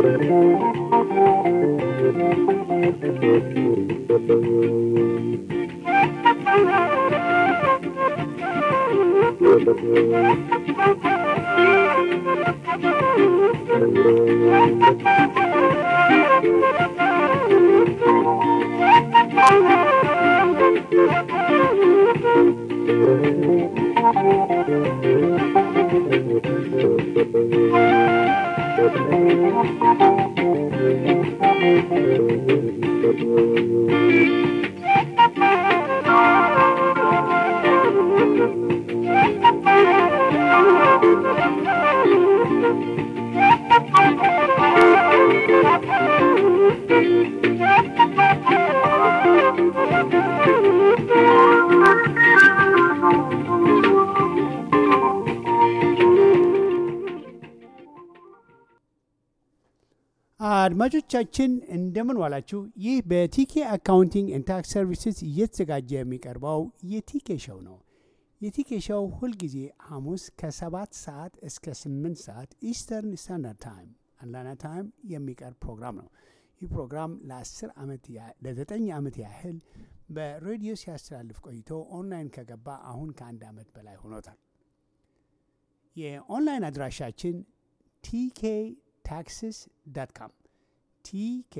አድማጮቻችን እንደምን ዋላችሁ። ይህ በቲኬ አካውንቲንግ ኤንድ ታክስ ሰርቪስስ እየተዘጋጀ የሚቀርበው የቲኬ ሾው ነው። የቲኬ ሾው ሁልጊዜ ሐሙስ ከሰባት ሰዓት እስከ ስምንት ሰዓት ኢስተርን ስታንዳርድ ታይም አትላንታ ታይም የሚቀርብ ፕሮግራም ነው። ይህ ፕሮግራም ለአስር ዓመት ለዘጠኝ ዓመት ያህል በሬዲዮ ሲያስተላልፍ ቆይቶ ኦንላይን ከገባ አሁን ከአንድ ዓመት በላይ ሆኖታል። የኦንላይን አድራሻችን ቲኬ ታክስስ ዳት ካም ቲኬ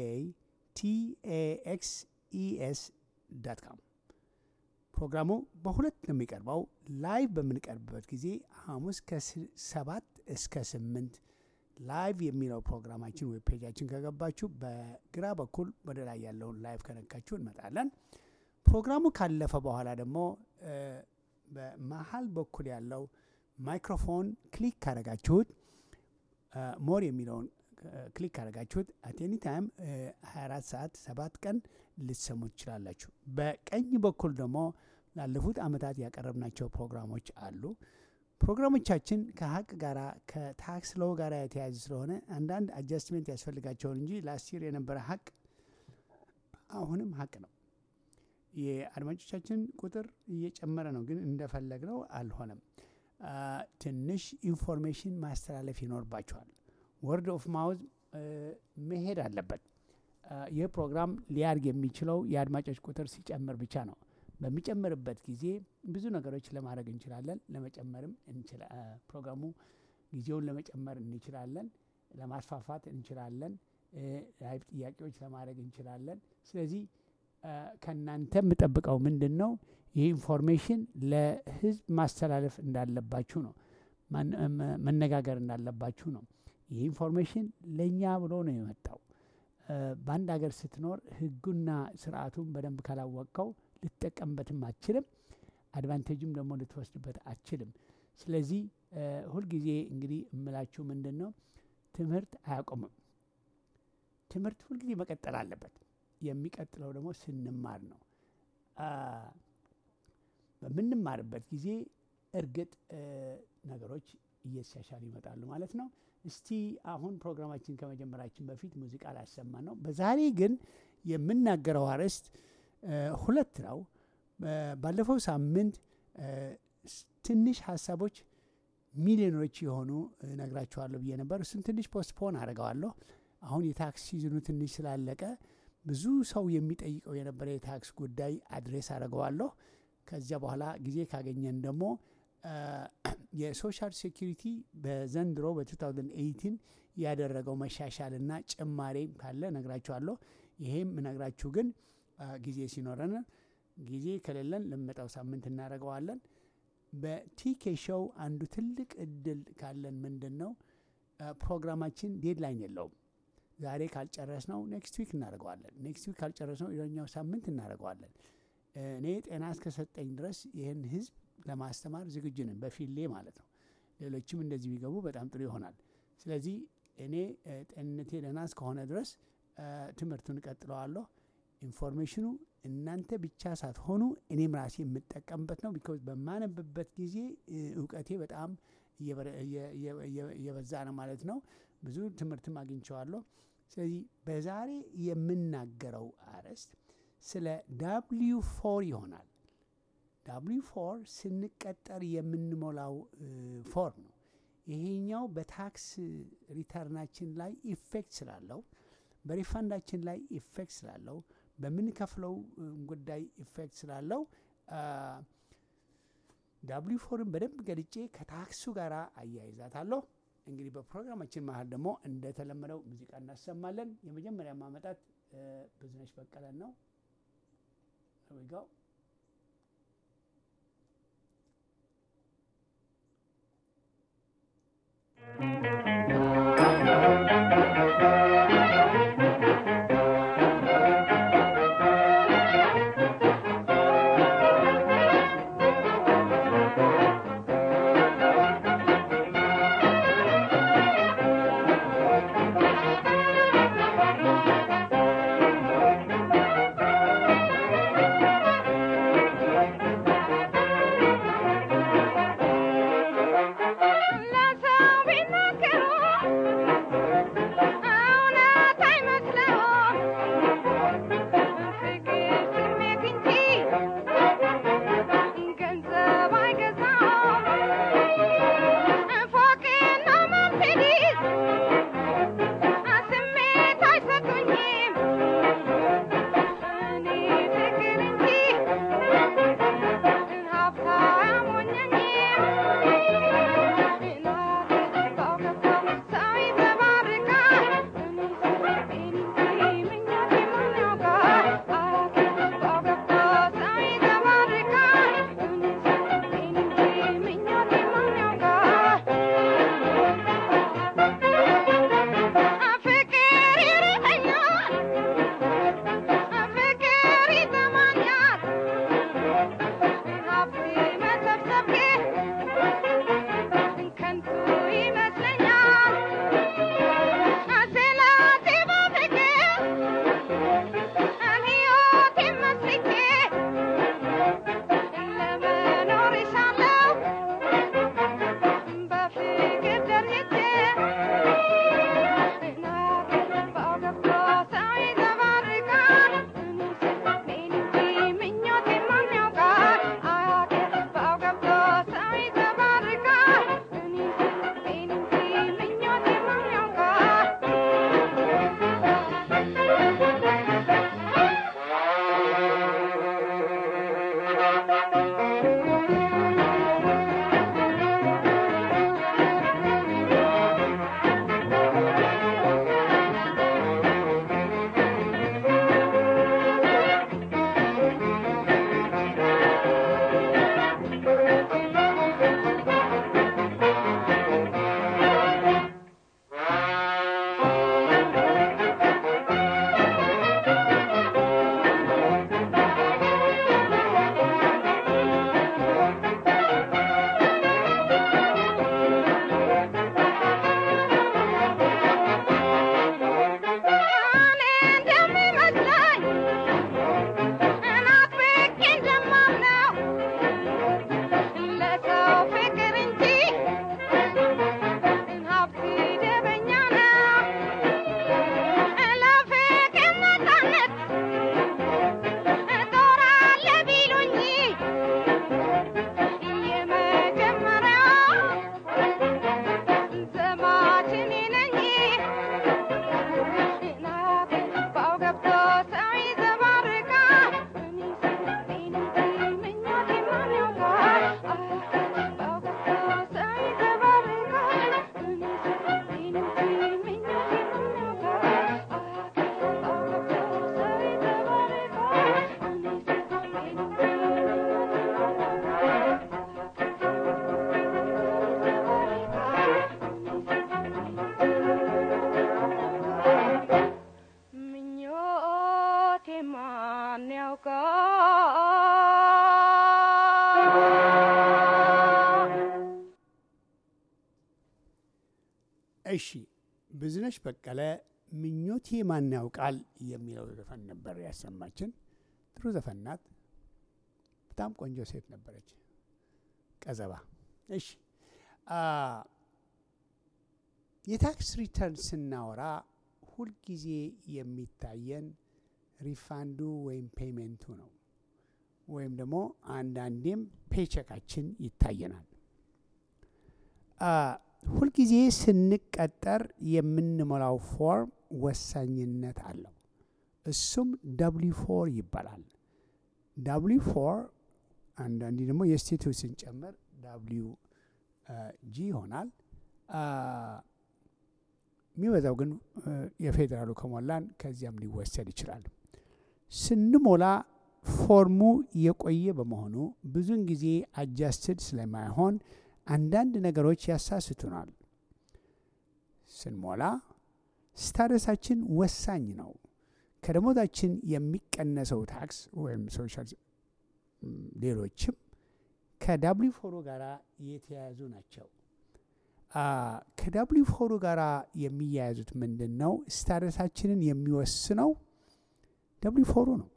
ቲኤኤክስኢኤስ ዳት ካም። ፕሮግራሙ በሁለት ነው የሚቀርበው። ላይቭ በምንቀርብበት ጊዜ ሐሙስ ከሰባት እስከ ስምንት ላይቭ የሚለው ፕሮግራማችን ዌብ ፔጃችን ከገባችሁ በግራ በኩል ወደ ላይ ያለውን ላይቭ ከነካችሁ እንመጣለን። ፕሮግራሙ ካለፈ በኋላ ደግሞ በመሀል በኩል ያለው ማይክሮፎን ክሊክ ካረጋችሁት ሞር የሚለውን ክሊክ ካደረጋችሁት አት ኤኒ ታይም 24 ሰዓት ሰባት ቀን ልትሰሙ ትችላላችሁ። በቀኝ በኩል ደግሞ ላለፉት ዓመታት ያቀረብናቸው ፕሮግራሞች አሉ። ፕሮግራሞቻችን ከሀቅ ጋር ከታክስ ሎው ጋር የተያያዙ ስለሆነ አንዳንድ አጃስትሜንት ያስፈልጋቸውን እንጂ ላስት ይር የነበረ ሀቅ አሁንም ሀቅ ነው። የአድማጮቻችን ቁጥር እየጨመረ ነው፣ ግን እንደፈለግነው አልሆነም። ትንሽ ኢንፎርሜሽን ማስተላለፍ ይኖርባቸዋል። ወርድ ኦፍ ማውዝ መሄድ አለበት። ይህ ፕሮግራም ሊያድግ የሚችለው የአድማጮች ቁጥር ሲጨምር ብቻ ነው። በሚጨምርበት ጊዜ ብዙ ነገሮች ለማድረግ እንችላለን። ለመጨመርም ፕሮግራሙ ጊዜውን ለመጨመር እንችላለን፣ ለማስፋፋት እንችላለን፣ ላይቭ ጥያቄዎች ለማድረግ እንችላለን። ስለዚህ ከእናንተ የምጠብቀው ምንድን ነው? ይህ ኢንፎርሜሽን ለህዝብ ማስተላለፍ እንዳለባችሁ ነው። መነጋገር እንዳለባችሁ ነው። ይህ ኢንፎርሜሽን ለእኛ ብሎ ነው የመጣው። በአንድ ሀገር ስትኖር ህጉና ስርዓቱን በደንብ ካላወቅከው ልትጠቀምበትም አችልም፣ አድቫንቴጅም ደግሞ ልትወስድበት አችልም። ስለዚህ ሁልጊዜ እንግዲህ እምላችሁ ምንድን ነው ትምህርት አያቆምም። ትምህርት ሁልጊዜ መቀጠል አለበት። የሚቀጥለው ደግሞ ስንማር ነው። በምንማርበት ጊዜ እርግጥ ነገሮች እየተሻሻሉ ይመጣሉ ማለት ነው። እስቲ አሁን ፕሮግራማችን ከመጀመራችን በፊት ሙዚቃ ላሰማ ነው። በዛሬ ግን የምናገረው አርዕስት ሁለት ነው። ባለፈው ሳምንት ትንሽ ሀሳቦች ሚሊዮኖች የሆኑ ነግራችኋለሁ ብዬ ነበር። እሱን ትንሽ ፖስትፖን አድርገዋለሁ። አሁን የታክስ ሲዝኑ ትንሽ ስላለቀ ብዙ ሰው የሚጠይቀው የነበረ የታክስ ጉዳይ አድሬስ አድርገዋለሁ። ከዚያ በኋላ ጊዜ ካገኘን ደግሞ የሶሻል ሴኪሪቲ በዘንድሮ በ2018 ያደረገው መሻሻልና ጭማሬም ካለ ነግራችኋለሁ። ይሄም ነግራችሁ ግን ጊዜ ሲኖረን፣ ጊዜ ከሌለን ለሚመጣው ሳምንት እናደርገዋለን። በቲኬ ሾው አንዱ ትልቅ እድል ካለን ምንድን ነው ፕሮግራማችን ዴድላይን የለውም። ዛሬ ካልጨረስ ነው ኔክስት ዊክ እናደርገዋለን። ኔክስት ዊክ ካልጨረስ ነው የኛው ሳምንት እናደርገዋለን። እኔ ጤና እስከሰጠኝ ድረስ ይህን ህዝብ ለማስተማር ዝግጁ ነን፣ በፊሌ ማለት ነው። ሌሎችም እንደዚህ ቢገቡ በጣም ጥሩ ይሆናል። ስለዚህ እኔ ጤንነቴ ደህና እስከሆነ ድረስ ትምህርቱን እቀጥለዋለሁ። ኢንፎርሜሽኑ እናንተ ብቻ ሳትሆኑ እኔም ራሴ የምጠቀምበት ነው። ቢኮዝ በማነብበት ጊዜ እውቀቴ በጣም እየበዛ ነው ማለት ነው። ብዙ ትምህርትም አግኝቸዋለሁ። ስለዚህ በዛሬ የምናገረው አርዕስት ስለ ዳብሊዩ ፎር ይሆናል። ዳብሊዩ ፎር ስንቀጠር የምንሞላው ፎርም ነው። ይሄኛው በታክስ ሪተርናችን ላይ ኢፌክት ስላለው በሪፋንዳችን ላይ ኢፌክት ስላለው በምንከፍለው ጉዳይ ኢፌክት ስላለው ዳብሊው ፎርን በደንብ ገልጬ ከታክሱ ጋር አያይዛታለሁ። እንግዲህ በፕሮግራማችን መሀል ደግሞ እንደተለመደው ሙዚቃ እናሰማለን። የመጀመሪያ ማመጣት ብዙነሽ በቀለን ነው። ዊጋው እሺ ብዙነሽ በቀለ ምኞቴ ማን ያውቃል የሚለው ዘፈን ነበር ያሰማችን። ጥሩ ዘፈን ናት። በጣም ቆንጆ ሴት ነበረች። ቀዘባ። እሺ የታክስ ሪተርን ስናወራ ሁልጊዜ የሚታየን ሪፋንዱ ወይም ፔይሜንቱ ነው። ወይም ደግሞ አንዳንዴም ፔቸካችን ይታየናል። ሁልጊዜ ስንቀጠር የምንሞላው ፎርም ወሳኝነት አለው። እሱም ደብሊ ፎር ይባላል። ደብሊ ፎር አንዳንዴ ደግሞ የስቴቱ ስንጨምር ዳብሊው ጂ ይሆናል። የሚበዛው ግን የፌዴራሉ ከሞላን ከዚያም ሊወሰድ ይችላል። ስንሞላ ፎርሙ የቆየ በመሆኑ ብዙውን ጊዜ አጃስትድ ስለማይሆን አንዳንድ ነገሮች ያሳስቱናል። ስንሞላ ስታተሳችን ወሳኝ ነው። ከደሞዛችን የሚቀነሰው ታክስ ወይም ሶሻል ሌሎችም ከዳብሊ ፎሩ ጋር የተያያዙ ናቸው። ከዳብሊ ፎሩ ጋር የሚያያዙት ምንድን ነው? ስታተሳችንን የሚወስነው ደብሊ ፎሩ ነው።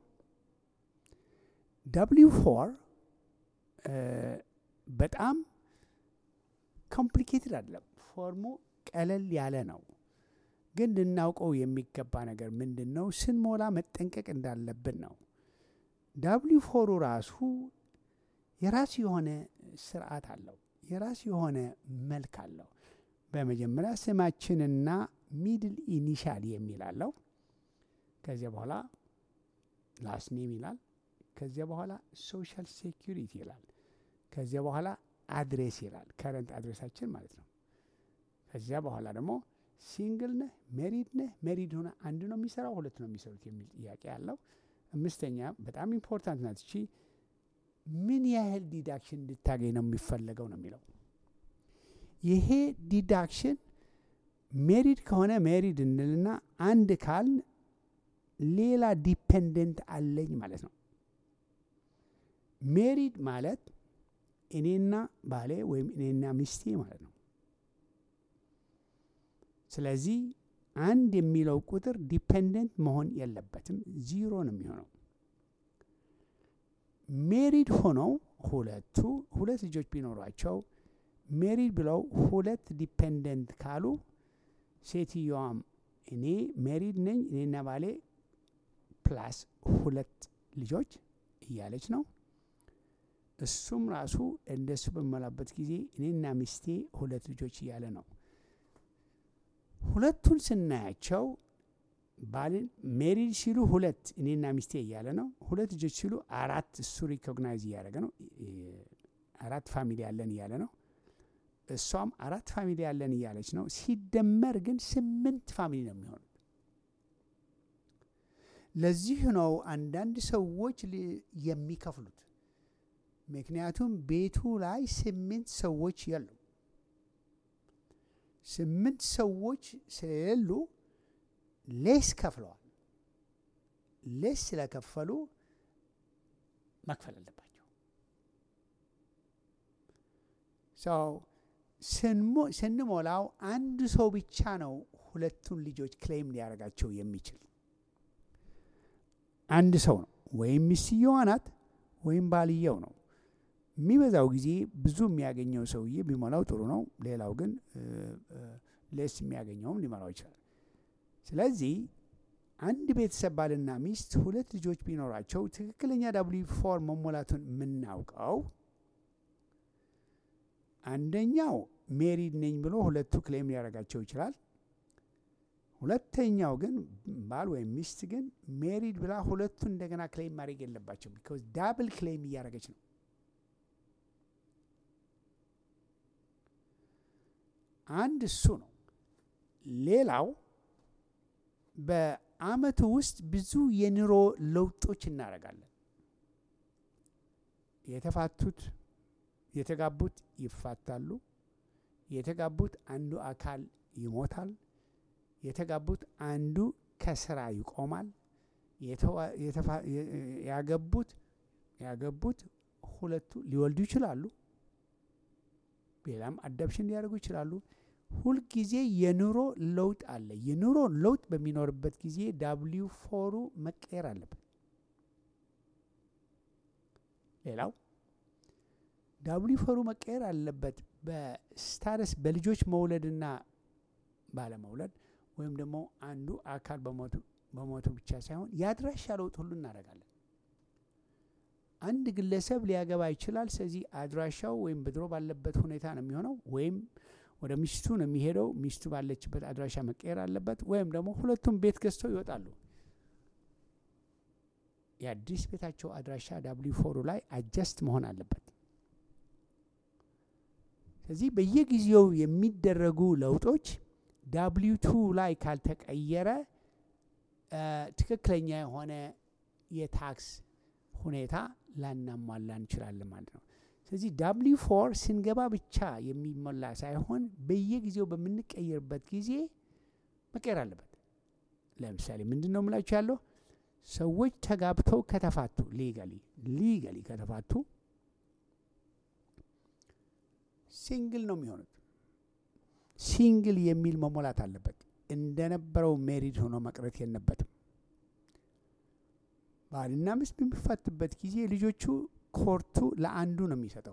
ደብሊ ፎር በጣም ኮምፕሊኬትድ አይደለም። ፎርሙ ቀለል ያለ ነው። ግን ልናውቀው የሚገባ ነገር ምንድን ነው? ስንሞላ መጠንቀቅ እንዳለብን ነው። ዳብሊ ፎሩ ራሱ የራሱ የሆነ ስርዓት አለው። የራሱ የሆነ መልክ አለው። በመጀመሪያ ስማችንና ሚድል ኢኒሻል የሚል አለው። ከዚያ በኋላ ላስት ኔም ይላል። ከዚያ በኋላ ሶሻል ሴኪሪቲ ይላል። ከዚያ በኋላ አድሬስ ይላል። ከረንት አድሬሳችን ማለት ነው። ከዚያ በኋላ ደግሞ ሲንግል ነህ፣ ሜሪድ ነህ፣ ሜሪድ ሆነ አንድ ነው የሚሰራው ሁለት ነው የሚሰሩት የሚል ጥያቄ አለው። አምስተኛ በጣም ኢምፖርታንት ናት እቺ ምን ያህል ዲዳክሽን እንድታገኝ ነው የሚፈለገው ነው የሚለው። ይሄ ዲዳክሽን ሜሪድ ከሆነ ሜሪድ እንልና አንድ ካልን ሌላ ዲፔንደንት አለኝ ማለት ነው። ሜሪድ ማለት እኔና ባሌ ወይም እኔና ሚስቴ ማለት ነው። ስለዚህ አንድ የሚለው ቁጥር ዲፔንደንት መሆን የለበትም፣ ዚሮ ነው የሚሆነው። ሜሪድ ሆነው ሁለቱ ሁለት ልጆች ቢኖሯቸው ሜሪድ ብለው ሁለት ዲፔንደንት ካሉ ሴትዮዋም እኔ ሜሪድ ነኝ እኔና ባሌ ፕላስ ሁለት ልጆች እያለች ነው። እሱም ራሱ እንደሱ በመላበት ጊዜ እኔና ሚስቴ ሁለት ልጆች እያለ ነው። ሁለቱን ስናያቸው ባልን ሜሪድ ሲሉ ሁለት እኔና ሚስቴ እያለ ነው። ሁለት ልጆች ሲሉ አራት እሱ ሪኮግናይዝ እያደረገ ነው። አራት ፋሚሊ ያለን እያለ ነው። እሷም አራት ፋሚሊ ያለን እያለች ነው። ሲደመር ግን ስምንት ፋሚሊ ነው የሚሆኑት። ለዚህ ነው አንዳንድ ሰዎች የሚከፍሉት። ምክንያቱም ቤቱ ላይ ስምንት ሰዎች የሉ። ስምንት ሰዎች ስለሌሉ ሌስ ከፍለዋል። ሌስ ስለከፈሉ መክፈል አለባቸው። ሰው ስንሞላው አንድ ሰው ብቻ ነው ሁለቱን ልጆች ክሌም ሊያደርጋቸው የሚችል አንድ ሰው ነው። ወይም ሚስትየዋ ናት ወይም ባልየው ነው። የሚበዛው ጊዜ ብዙ የሚያገኘው ሰውዬ ቢሞላው ጥሩ ነው። ሌላው ግን ሌስ የሚያገኘውም ሊሞላው ይችላል። ስለዚህ አንድ ቤተሰብ ባልና ሚስት ሁለት ልጆች ቢኖራቸው ትክክለኛ ዳብሊ ፎር መሞላቱን የምናውቀው አንደኛው ሜሪድ ነኝ ብሎ ሁለቱ ክሌም ሊያደርጋቸው ይችላል። ሁለተኛው ግን ባል ወይም ሚስት ግን ሜሪድ ብላ ሁለቱ እንደገና ክሌም ማድረግ የለባቸው። ቢካዝ ዳብል ክሌም እያደረገች ነው። አንድ እሱ ነው። ሌላው በአመቱ ውስጥ ብዙ የኑሮ ለውጦች እናደርጋለን። የተፋቱት የተጋቡት ይፋታሉ። የተጋቡት አንዱ አካል ይሞታል። የተጋቡት አንዱ ከስራ ይቆማል። ያገቡት ያገቡት ሁለቱ ሊወልዱ ይችላሉ። ሌላም አዳፕሽን ሊያደርጉ ይችላሉ። ሁልጊዜ የኑሮ ለውጥ አለ። የኑሮ ለውጥ በሚኖርበት ጊዜ ዳብሊው ፎሩ መቀየር አለበት። ሌላው ዳብሊው ፎሩ መቀየር አለበት በስታተስ በልጆች መውለድና ባለመውለድ ወይም ደግሞ አንዱ አካል በሞቱ ብቻ ሳይሆን የአድራሻ ለውጥ ሁሉ እናደርጋለን። አንድ ግለሰብ ሊያገባ ይችላል። ስለዚህ አድራሻው ወይም በድሮ ባለበት ሁኔታ ነው የሚሆነው። ወይም ወደ ሚስቱ ነው የሚሄደው። ሚስቱ ባለችበት አድራሻ መቀየር አለበት። ወይም ደግሞ ሁለቱም ቤት ገዝተው ይወጣሉ። የአዲስ ቤታቸው አድራሻ ዳብሊው ፎሩ ላይ አጀስት መሆን አለበት። ስለዚህ በየጊዜው የሚደረጉ ለውጦች ዳብሊው ቱ ላይ ካልተቀየረ ትክክለኛ የሆነ የታክስ ሁኔታ ላናሟላ እንችላለን ማለት ነው። ስለዚህ ዳብሊው ፎር ስንገባ ብቻ የሚሞላ ሳይሆን በየጊዜው በምንቀየርበት ጊዜ መቀየር አለበት። ለምሳሌ ምንድን ነው የምላችሁ ያለው ሰዎች ተጋብተው ከተፋቱ ሊጋሊ ሊጋሊ ከተፋቱ ሲንግል ነው የሚሆኑት። ሲንግል የሚል መሞላት አለበት። እንደነበረው ሜሪድ ሆኖ መቅረት የለበትም። ባልና ሚስት በሚፋቱበት ጊዜ ልጆቹ ኮርቱ ለአንዱ ነው የሚሰጠው።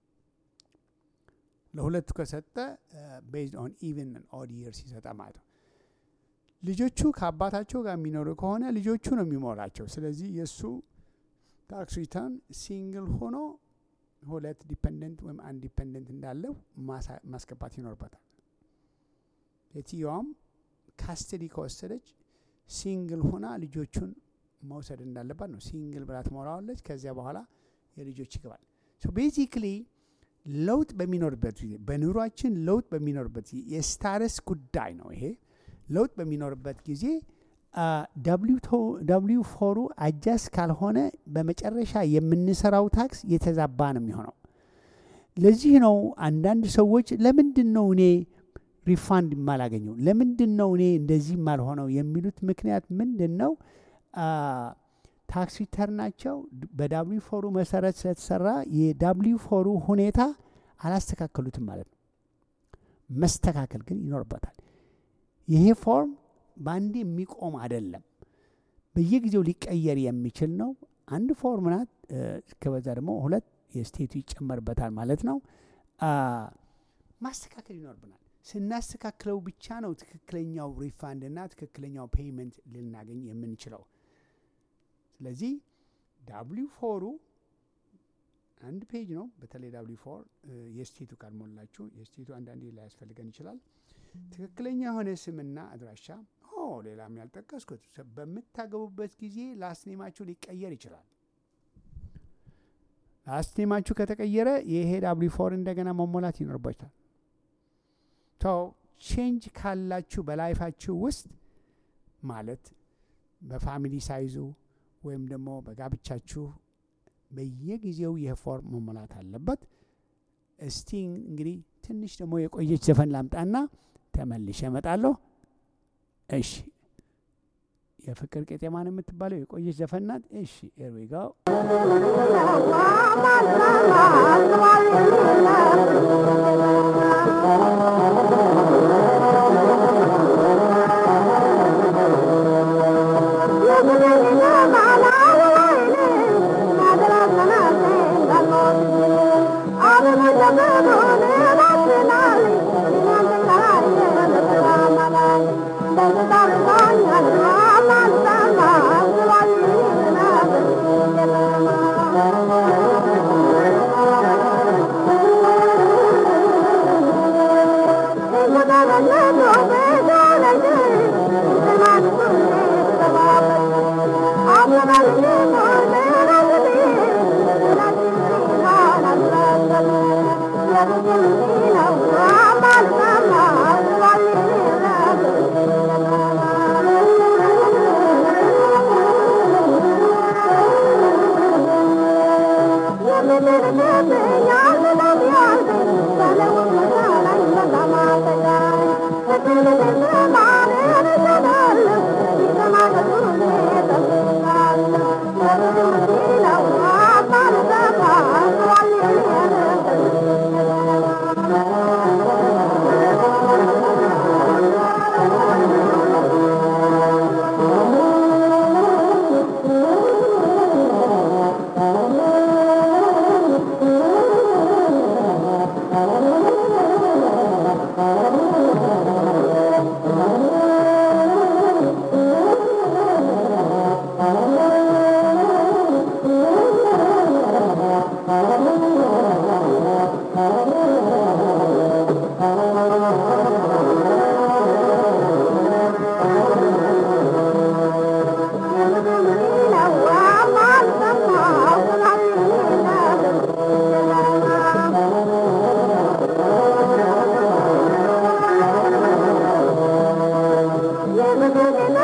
ለሁለቱ ከሰጠ ቤዝድ ኦን ኢቨን ኦድ ይርስ ይሰጠ ማለት ነው። ልጆቹ ከአባታቸው ጋር የሚኖሩ ከሆነ ልጆቹ ነው የሚሞላቸው። ስለዚህ የእሱ ታክስ ሪተርን ሲንግል ሆኖ ሁለት ዲፐንደንት ወይም አንድ ዲፐንደንት እንዳለው ማስገባት ይኖርበታል። የትየዋም ካስተዲ ከወሰደች ሲንግል ሆና ልጆቹን መውሰድ እንዳለባት ነው። ሲንግል ብላ ትሞላዋለች። ከዚያ በኋላ የልጆች ይገባል። ቤዚክሊ ለውጥ በሚኖርበት ጊዜ በኑሯችን ለውጥ በሚኖርበት ጊዜ የስታረስ ጉዳይ ነው ይሄ ለውጥ በሚኖርበት ጊዜ ዳብሊው ፎሩ አጃስ ካልሆነ በመጨረሻ የምንሰራው ታክስ የተዛባ ነው የሚሆነው። ለዚህ ነው አንዳንድ ሰዎች ለምንድን ነው እኔ ሪፋንድ የማላገኘው ለምንድን ነው እኔ እንደዚህ የማልሆነው የሚሉት ምክንያት ምንድን ነው? ታክስ ሪተርናቸው በዳብሊው ፎሩ መሰረት ስለተሰራ የዳብሊው ፎሩ ሁኔታ አላስተካከሉትም ማለት ነው። መስተካከል ግን ይኖርበታል። ይሄ ፎርም በአንዴ የሚቆም አይደለም። በየጊዜው ሊቀየር የሚችል ነው። አንድ ፎርም ናት። ከበዛ ደግሞ ሁለት የስቴቱ ይጨመርበታል ማለት ነው። ማስተካከል ይኖርብናል። ስናስተካክለው ብቻ ነው ትክክለኛው ሪፋንድ እና ትክክለኛው ፔይመንት ልናገኝ የምንችለው። ስለዚህ ዳብሊው ፎሩ አንድ ፔጅ ነው። በተለይ ዳብሊው ፎር የስቴቱ ካልሞላችሁ የስቴቱ አንዳንዴ ላያስፈልገን ይችላል። ትክክለኛ የሆነ ስምና አድራሻ ኦ ሌላም ያልጠቀስኩት በምታገቡበት ጊዜ ላስኔማችሁ ሊቀየር ይችላል። ላስኔማችሁ ከተቀየረ ይሄ ዳብሊው ፎር እንደገና መሞላት ይኖርባችኋል። ተው ቼንጅ ካላችሁ በላይፋችሁ ውስጥ ማለት በፋሚሊ ሳይዙ ወይም ደግሞ በጋብቻችሁ በየጊዜው ይህ ፎርም መሞላት አለበት። እስቲ እንግዲህ ትንሽ ደግሞ የቆየች ዘፈን ላምጣና ተመልሼ እመጣለሁ። እሺ የፍቅር ቄጤማ ነው የምትባለው የቆየች ዘፈን ናት። እሺ ኤርዊጋው Thank you.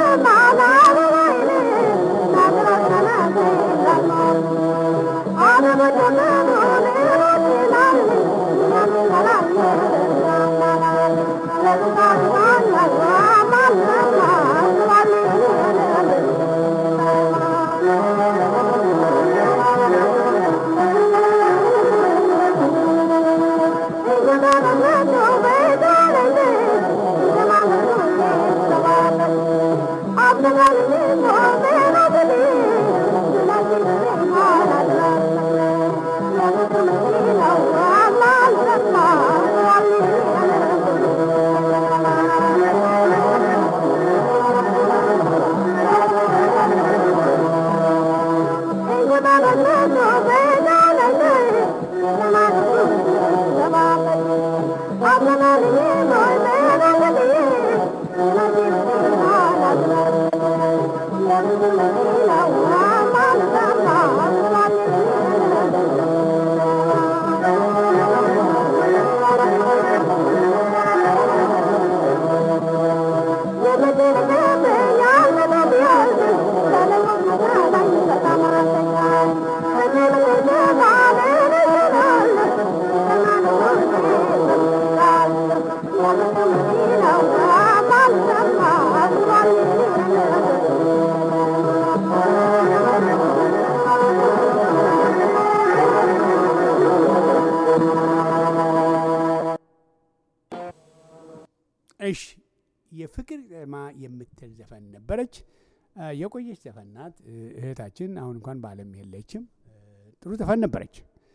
እሺ የፍቅር ዜማ የምትል ዘፈን ነበረች። የቆየች ዘፈን ናት። እህታችን አሁን እንኳን በዓለም የለችም። ጥሩ ዘፈን ነበረች።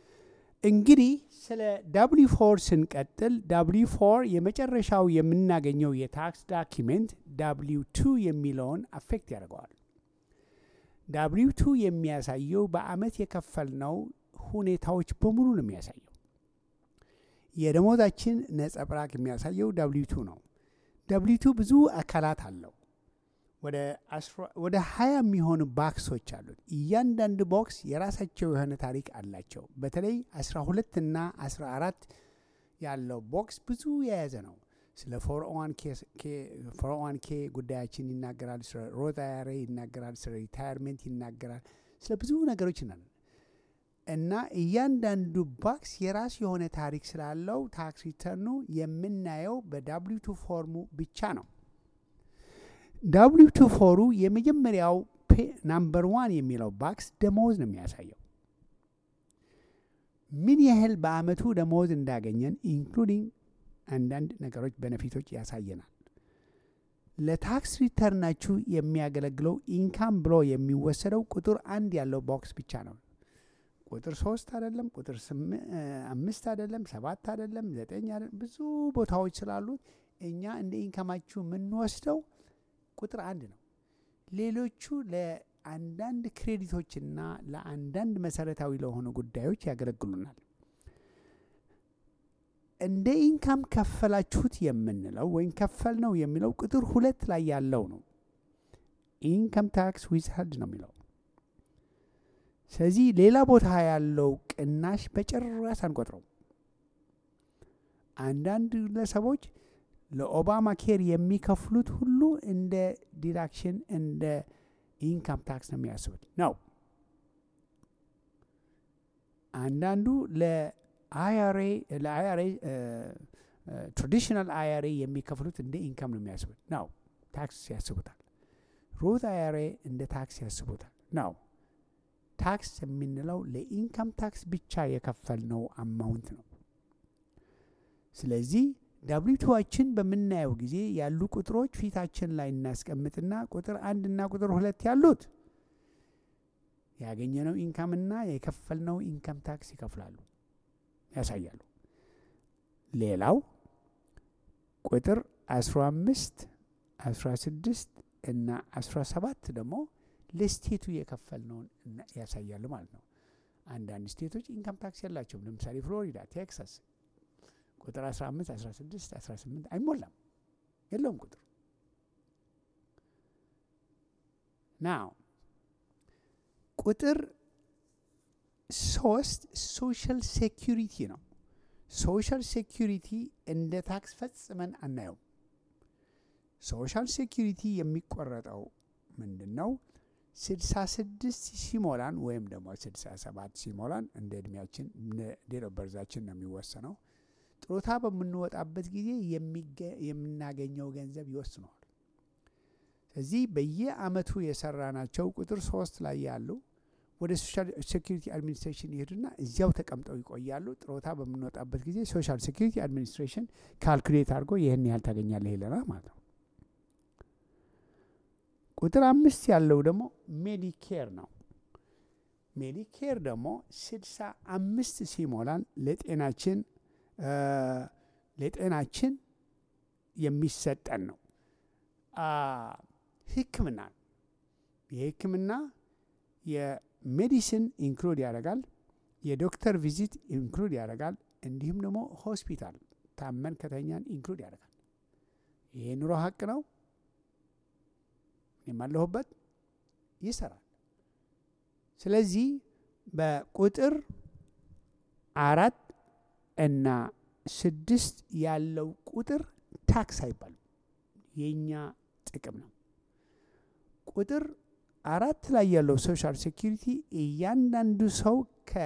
እንግዲህ ስለ ዳብሊ ፎር ስንቀጥል ዳብሊ ፎር የመጨረሻው የምናገኘው የታክስ ዳኪሜንት ዳብሊው ቱ የሚለውን አፌክት ያደርገዋል። ዳብሊው ቱ የሚያሳየው በአመት የከፈልነው ሁኔታዎች በሙሉ ነው የሚያሳየው። የደሞዛችን ነጸብራቅ የሚያሳየው ዳብሊው ቱ ነው። ዳብሊው ቱ ብዙ አካላት አለው። ወደ ሀያ የሚሆኑ ባክሶች አሉት። እያንዳንዱ ቦክስ የራሳቸው የሆነ ታሪክ አላቸው። በተለይ አስራ ሁለት እና አስራ አራት ያለው ቦክስ ብዙ የያዘ ነው። ስለ ፎርኦዋን ኬ ጉዳያችን ይናገራል። ስለ ሮዝ አያሬ ይናገራል። ስለ ሪታየርሜንት ይናገራል። ስለ ብዙ ነገሮች ና እና እያንዳንዱ ባክስ የራሱ የሆነ ታሪክ ስላለው ታክስ ሪተርኑ የምናየው በዳብሊው ቱ ፎርሙ ብቻ ነው። ዳብሊው ቱ ፎሩ የመጀመሪያው ናምበር ዋን የሚለው ባክስ ደሞዝ ነው የሚያሳየው ምን ያህል በአመቱ ደሞዝ እንዳገኘን ኢንክሉዲንግ አንዳንድ ነገሮች በነፊቶች ያሳየናል። ለታክስ ሪተርናችሁ የሚያገለግለው ኢንካም ብሎ የሚወሰደው ቁጥር አንድ ያለው ቦክስ ብቻ ነው። ቁጥር ሶስት አይደለም፣ ቁጥር አምስት አይደለም፣ ሰባት አይደለም፣ ዘጠኝ አይደለም። ብዙ ቦታዎች ስላሉት እኛ እንደ ኢንካማችሁ የምንወስደው ቁጥር አንድ ነው። ሌሎቹ ለአንዳንድ ክሬዲቶችና ለአንዳንድ መሰረታዊ ለሆኑ ጉዳዮች ያገለግሉናል። እንደ ኢንካም ከፈላችሁት የምንለው ወይም ከፈል ነው የሚለው ቁጥር ሁለት ላይ ያለው ነው። ኢንካም ታክስ ዊዝሃልድ ነው የሚለው። ስለዚህ ሌላ ቦታ ያለው ቅናሽ በጭራሽ አንቆጥረው። አንዳንድ ግለሰቦች ለኦባማ ኬር የሚከፍሉት ሁሉ እንደ ዲዳክሽን እንደ ኢንካም ታክስ ነው የሚያስቡት ነው። አንዳንዱ ለአይአርኤ ለአይአርኤ ትራዲሽናል አይአርኤ የሚከፍሉት እንደ ኢንካም ነው የሚያስቡት ነው። ታክስ ያስቡታል። ሩት አይአርኤ እንደ ታክስ ያስቡታል ነው። ታክስ የምንለው ለኢንካም ታክስ ብቻ የከፈልነው አማውንት ነው። ስለዚህ ዳብሊቱዋችን በምናየው ጊዜ ያሉ ቁጥሮች ፊታችን ላይ እናስቀምጥና ቁጥር አንድ እና ቁጥር ሁለት ያሉት ያገኘነው ኢንካምና የከፈልነው ኢንካም ታክስ ይከፍላሉ ያሳያሉ። ሌላው ቁጥር አስራ አምስት አስራ ስድስት እና አስራ ሰባት ደግሞ ለስቴቱ የከፈልነውን ያሳያሉ ማለት ነው። አንዳንድ ስቴቶች ኢንካም ታክስ የላቸውም። ለምሳሌ ፍሎሪዳ፣ ቴክሳስ ቁጥር 15 16 18 አይሞላም፣ የለውም ቁጥር ናው ቁጥር ሶስት ሶሻል ሴኪሪቲ ነው። ሶሻል ሴኪሪቲ እንደ ታክስ ፈጽመን አናየውም። ሶሻል ሴኪሪቲ የሚቆረጠው ምንድን ነው? ስድሳ ስድስት ሲሞላን ወይም ደግሞ ስድሳ ሰባት ሲሞላን እንደ እድሜያችን ዴት ኦፍ በርዛችን ነው የሚወሰነው። ጡረታ በምንወጣበት ጊዜ የምናገኘው ገንዘብ ይወስነዋል። ስለዚህ በየአመቱ የሰራናቸው ቁጥር ሶስት ላይ ያሉ ወደ ሶሻል ሴኪሪቲ አድሚኒስትሬሽን ይሄዱና እዚያው ተቀምጠው ይቆያሉ። ጡረታ በምንወጣበት ጊዜ ሶሻል ሴኪሪቲ አድሚኒስትሬሽን ካልኩሌት አድርጎ ይህን ያህል ታገኛለህ ይለናል ማለት ነው። ቁጥር አምስት ያለው ደግሞ ሜዲኬር ነው። ሜዲኬር ደግሞ ስድሳ አምስት ሲሞላን ለጤናችን ለጤናችን የሚሰጠን ነው። ሕክምና የሕክምና የሜዲሲን ኢንክሉድ ያደርጋል። የዶክተር ቪዚት ኢንክሉድ ያደርጋል። እንዲሁም ደግሞ ሆስፒታል ታመን ከተኛን ኢንክሉድ ያደርጋል። ይሄ ኑሮ ሀቅ ነው። የማለሁበት ይሰራል። ስለዚህ በቁጥር አራት እና ስድስት ያለው ቁጥር ታክስ አይባልም፣ የእኛ ጥቅም ነው። ቁጥር አራት ላይ ያለው ሶሻል ሴኪሪቲ እያንዳንዱ ሰው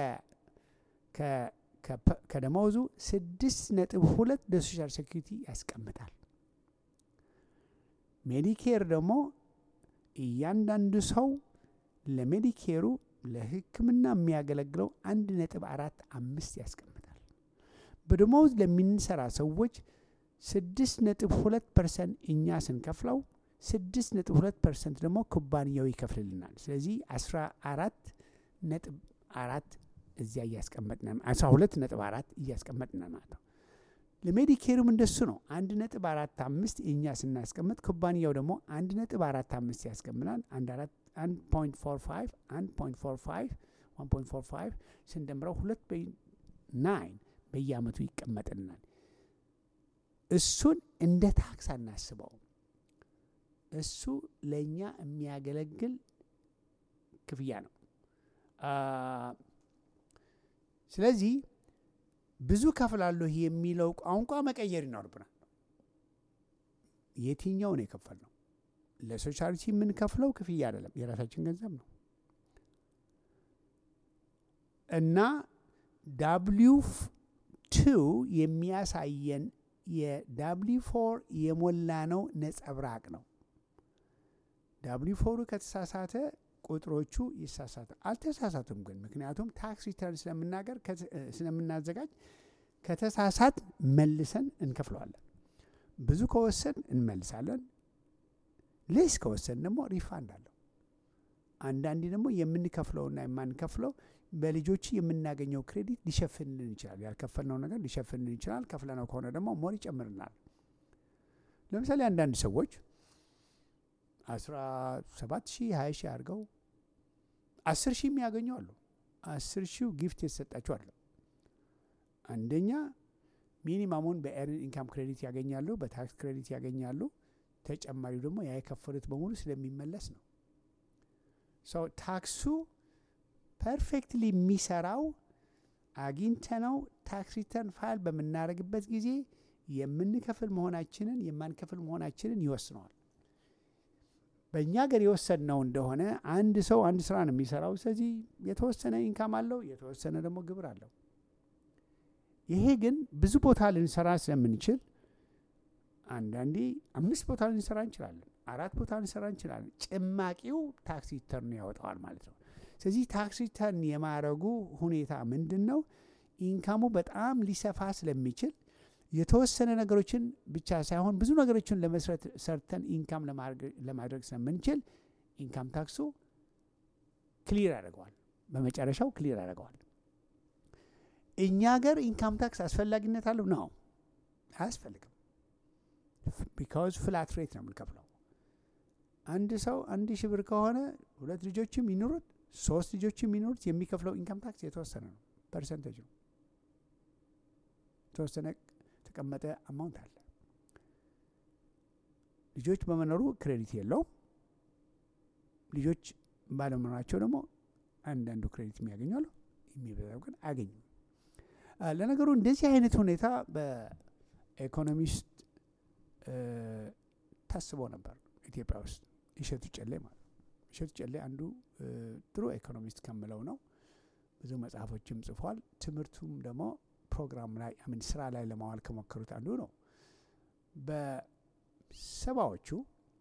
ከደመወዙ ስድስት ነጥብ ሁለት ለሶሻል ሴኪሪቲ ያስቀምጣል። ሜዲኬር ደግሞ እያንዳንዱ ሰው ለሜዲኬሩ ለሕክምና የሚያገለግለው አንድ ነጥብ አራት አምስት ያስቀምጣል። በደሞዝ ለምንሰራ ሰዎች ስድስት ነጥብ ሁለት ፐርሰንት እኛ ስንከፍለው ስድስት ነጥብ ሁለት ፐርሰንት ደግሞ ኩባንያው ይከፍልልናል። ስለዚህ አስራ አራት ነጥብ አራት እዚያ እያስቀመጥን አስራ ሁለት ነጥብ አራት እያስቀመጥን ማለት ነው። ለሜዲኬሩም እንደሱ ነው። አንድ ነጥብ አራት አምስት እኛ ስናስቀምጥ ኩባንያው ደግሞ አንድ ነጥብ አራት አምስት ያስቀምናል። አንድ አራት አንድ ፖይንት ፎር ፋይቭ አንድ ፖይንት ፎር ፋይቭ ዋን ፖይንት ፎር ፋይቭ ስንደምረው ሁለት በ ናይን በየአመቱ ይቀመጥልናል። እሱን እንደ ታክስ አናስበውም። እሱ ለእኛ የሚያገለግል ክፍያ ነው። ስለዚህ ብዙ ከፍላለሁ የሚለው ቋንቋ መቀየር ይኖርብናል። የትኛው ነው የከፈልነው? ለሶሻሊቲ የምንከፍለው ክፍያ አይደለም፣ የራሳችን ገንዘብ ነው እና ዳብሊው ቱ የሚያሳየን የዳብሊው ፎር የሞላ ነው ነጸብራቅ ነው። ዳብሊው ፎሩ ከተሳሳተ ቁጥሮቹ ይሳሳተ አልተሳሳቱም ግን ምክንያቱም ታክስ ሪተርን ስለምናገር ስለምናዘጋጅ ከተሳሳት መልሰን እንከፍለዋለን። ብዙ ከወሰን እንመልሳለን። ሌስ ከወሰን ደግሞ ሪፋንድ አለው። አንዳንዴ ደግሞ የምንከፍለውና የማንከፍለው በልጆች የምናገኘው ክሬዲት ሊሸፍንልን ይችላል። ያልከፈልነው ነገር ሊሸፍንልን ይችላል። ከፍለነው ከሆነ ደግሞ ሞር ይጨምርናል። ለምሳሌ አንዳንድ ሰዎች አስራ ሰባት ሺህ ሀያ ሺህ አድርገው አስር ሺህ የሚያገኙ አሉ። አስር ሺው ጊፍት የተሰጣቸው አለ። አንደኛ ሚኒማሙን በኤርን ኢንካም ክሬዲት ያገኛሉ፣ በታክስ ክሬዲት ያገኛሉ። ተጨማሪው ደግሞ ያ የከፈሉት በሙሉ ስለሚመለስ ነው። ሰው ታክሱ ፐርፌክትሊ የሚሰራው አግኝተነው ታክስ ሪተርን ፋይል በምናደርግበት ጊዜ የምንከፍል መሆናችንን የማንከፍል መሆናችንን ይወስነዋል። በእኛ ሀገር የወሰድነው እንደሆነ አንድ ሰው አንድ ስራ ነው የሚሰራው። ስለዚህ የተወሰነ ኢንካም አለው፣ የተወሰነ ደግሞ ግብር አለው። ይሄ ግን ብዙ ቦታ ልንሰራ ስለምንችል አንዳንዴ አምስት ቦታ ልንሰራ እንችላለን፣ አራት ቦታ ልንሰራ እንችላለን። ጭማቂው ታክስ ሪተርን ያወጣዋል ማለት ነው። ስለዚህ ታክስ ሪተርን የማድረጉ ሁኔታ ምንድን ነው? ኢንካሙ በጣም ሊሰፋ ስለሚችል የተወሰነ ነገሮችን ብቻ ሳይሆን ብዙ ነገሮችን ለመስረት ሰርተን ኢንካም ለማድረግ ስለምንችል ኢንካም ታክሱ ክሊር ያደርገዋል። በመጨረሻው ክሊር ያደርገዋል። እኛ ሀገር ኢንካም ታክስ አስፈላጊነት አለው ነው? አያስፈልግም። ቢካውዝ ፍላት ሬት ነው የምንከፍለው። አንድ ሰው አንድ ሺህ ብር ከሆነ ሁለት ልጆችም ይኑሩት ሶስት ልጆችም ይኑሩት የሚከፍለው ኢንካም ታክስ የተወሰነ ነው፣ ፐርሰንቴጅ ነው የተወሰነ የተቀመጠ አማውንት አለ። ልጆች በመኖሩ ክሬዲት የለውም። ልጆች ባለመኖራቸው ደግሞ አንዳንዱ ክሬዲት የሚያገኙ አሉ፣ የሚበዛው ግን አያገኙም። ለነገሩ እንደዚህ አይነት ሁኔታ በኢኮኖሚስት ታስበው ነበር ኢትዮጵያ ውስጥ እሸቱ ጨሌ ማለት ነው። እሸቱ ጨሌ አንዱ ጥሩ ኢኮኖሚስት ከምለው ነው። ብዙ መጽሐፎችም ጽፏል። ትምህርቱም ደግሞ ፕሮግራም ላይ ምን ስራ ላይ ለማዋል ከሞከሩት አንዱ ነው። በሰባዎቹ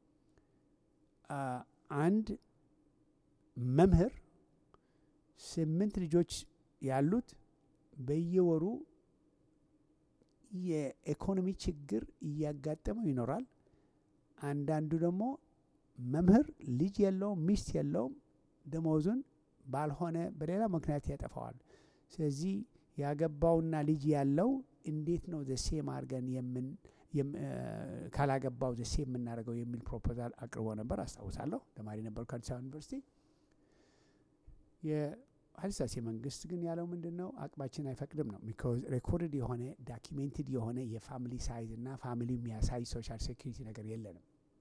አንድ መምህር ስምንት ልጆች ያሉት በየወሩ የኢኮኖሚ ችግር እያጋጠመው ይኖራል። አንዳንዱ ደግሞ መምህር ልጅ የለውም፣ ሚስት የለውም፣ ደመወዙን ባልሆነ በሌላ ምክንያት ያጠፋዋል። ስለዚህ ያገባውና ልጅ ያለው እንዴት ነው ዘሴም አድርገን የምን ካላገባው ዘሴ የምናደርገው የሚል ፕሮፖዛል አቅርቦ ነበር። አስታውሳለሁ። ተማሪ ነበርኩ አዲስ አበባ ዩኒቨርሲቲ። የኃይለሥላሴ መንግስት ግን ያለው ምንድን ነው? አቅማችን አይፈቅድም ነው። ቢኮዝ ሬኮርድ የሆነ ዳኪሜንትድ የሆነ የፋሚሊ ሳይዝ እና ፋሚሊ የሚያሳይ ሶሻል ሴኩሪቲ ነገር የለንም።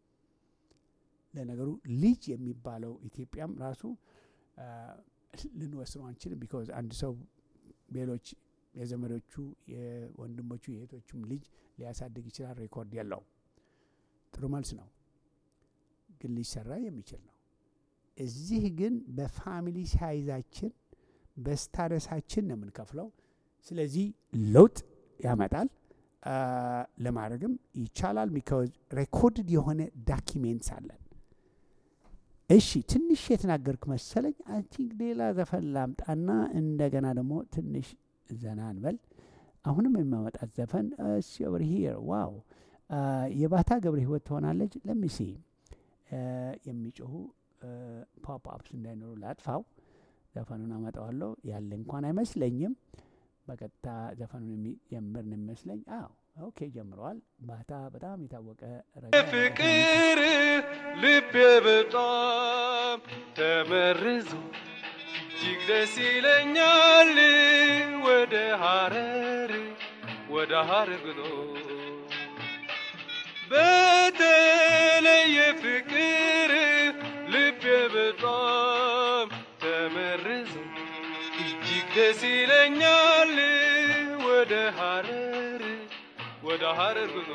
ለነገሩ ልጅ የሚባለው ኢትዮጵያም ራሱ ልንወስነው አንችልም። ቢኮዝ አንድ ሰው ሌሎች የዘመዶቹ የወንድሞቹ የእህቶቹም ልጅ ሊያሳድግ ይችላል። ሬኮርድ የለው። ጥሩ መልስ ነው፣ ግን ሊሰራ የሚችል ነው። እዚህ ግን በፋሚሊ ሳይዛችን በስታረሳችን ነው የምንከፍለው። ስለዚህ ለውጥ ያመጣል፣ ለማድረግም ይቻላል። ቢካዝ ሬኮርድድ የሆነ ዳኪሜንትስ አለን። እሺ ትንሽ የተናገርክ መሰለኝ። አይ ቲንክ ሌላ ዘፈን ላምጣና እንደገና ደግሞ ትንሽ ዘና እንበል። አሁንም የሚያመጣት ዘፈን እሺ ኦቨር ሂር ዋው የባታ ገብረ ህይወት ትሆናለች። ለሚሲ የሚጮሁ ፖፕ አፕስ እንዳይኖሩ ላጥፋው። ዘፈኑን አመጣዋለሁ ያለ እንኳን አይመስለኝም። በቀጥታ ዘፈኑን የሚጀምር ነው የሚመስለኝ። አዎ ኦኬ ጀምረዋል። ባታ በጣም የታወቀ ፍቅር ልቤ በጣም ተመርዞ እጅግ ደስ ይለኛል ወደ ሀረር ወደ ሀረር ጉዞ በተለየ ፍቅር ልቤ በጣም ተመርዞ እጅግ ደስ ይለኛል ወደ ሀረር ወደ ሀረር ጉዞ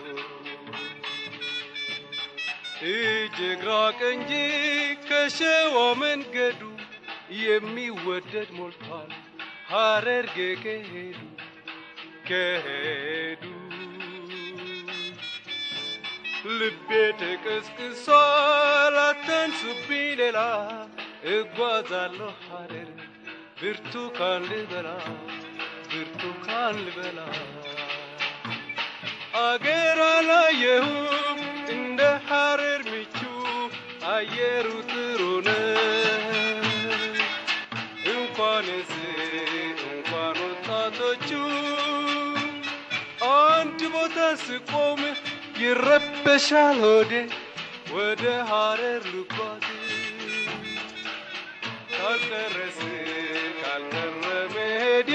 እጅግ ራቅ እንጂ ከሸዋ መንገዱ የሚወደድ ሞልቷል ሀረርጌ ከሄዱ ከሄዱ ልቤ ተቀስቅሷል አታንሱብኝ ሌላ እጓዛለሁ ሀረር ብርቱካን ልበላ ብርቱካን ልበላ አገር አላየሁም እንደ ሀረር ምቹ አየሩ ጥሩ ነው እንኳንስ እንኳን ወጣቶቹ አንድ ቦታ ስቆም ይረበሻል ሆዴ ወደ ሀረር ልጓዝ ካልቀረስ ካልቀረ መሄዴ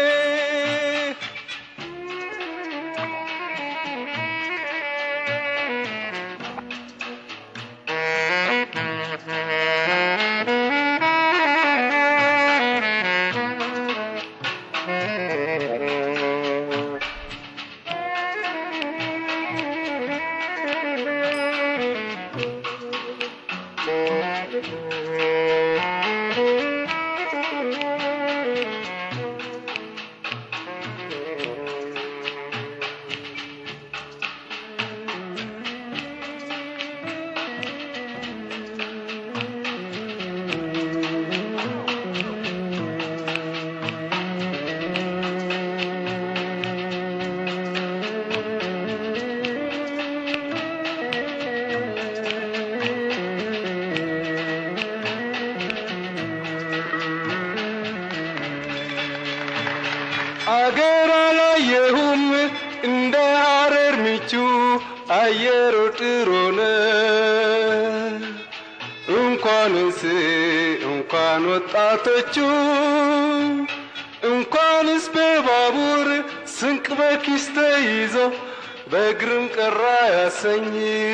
አገር አላየሁም እንደ ሀረር ምቹ አየሩ ጥሩ ነው። እንኳንስ እንኳን ወጣቶቹ እንኳንስ በባቡር ስንቅ በኪስ ተይዞ በእግርም ቀራ ያሰኝ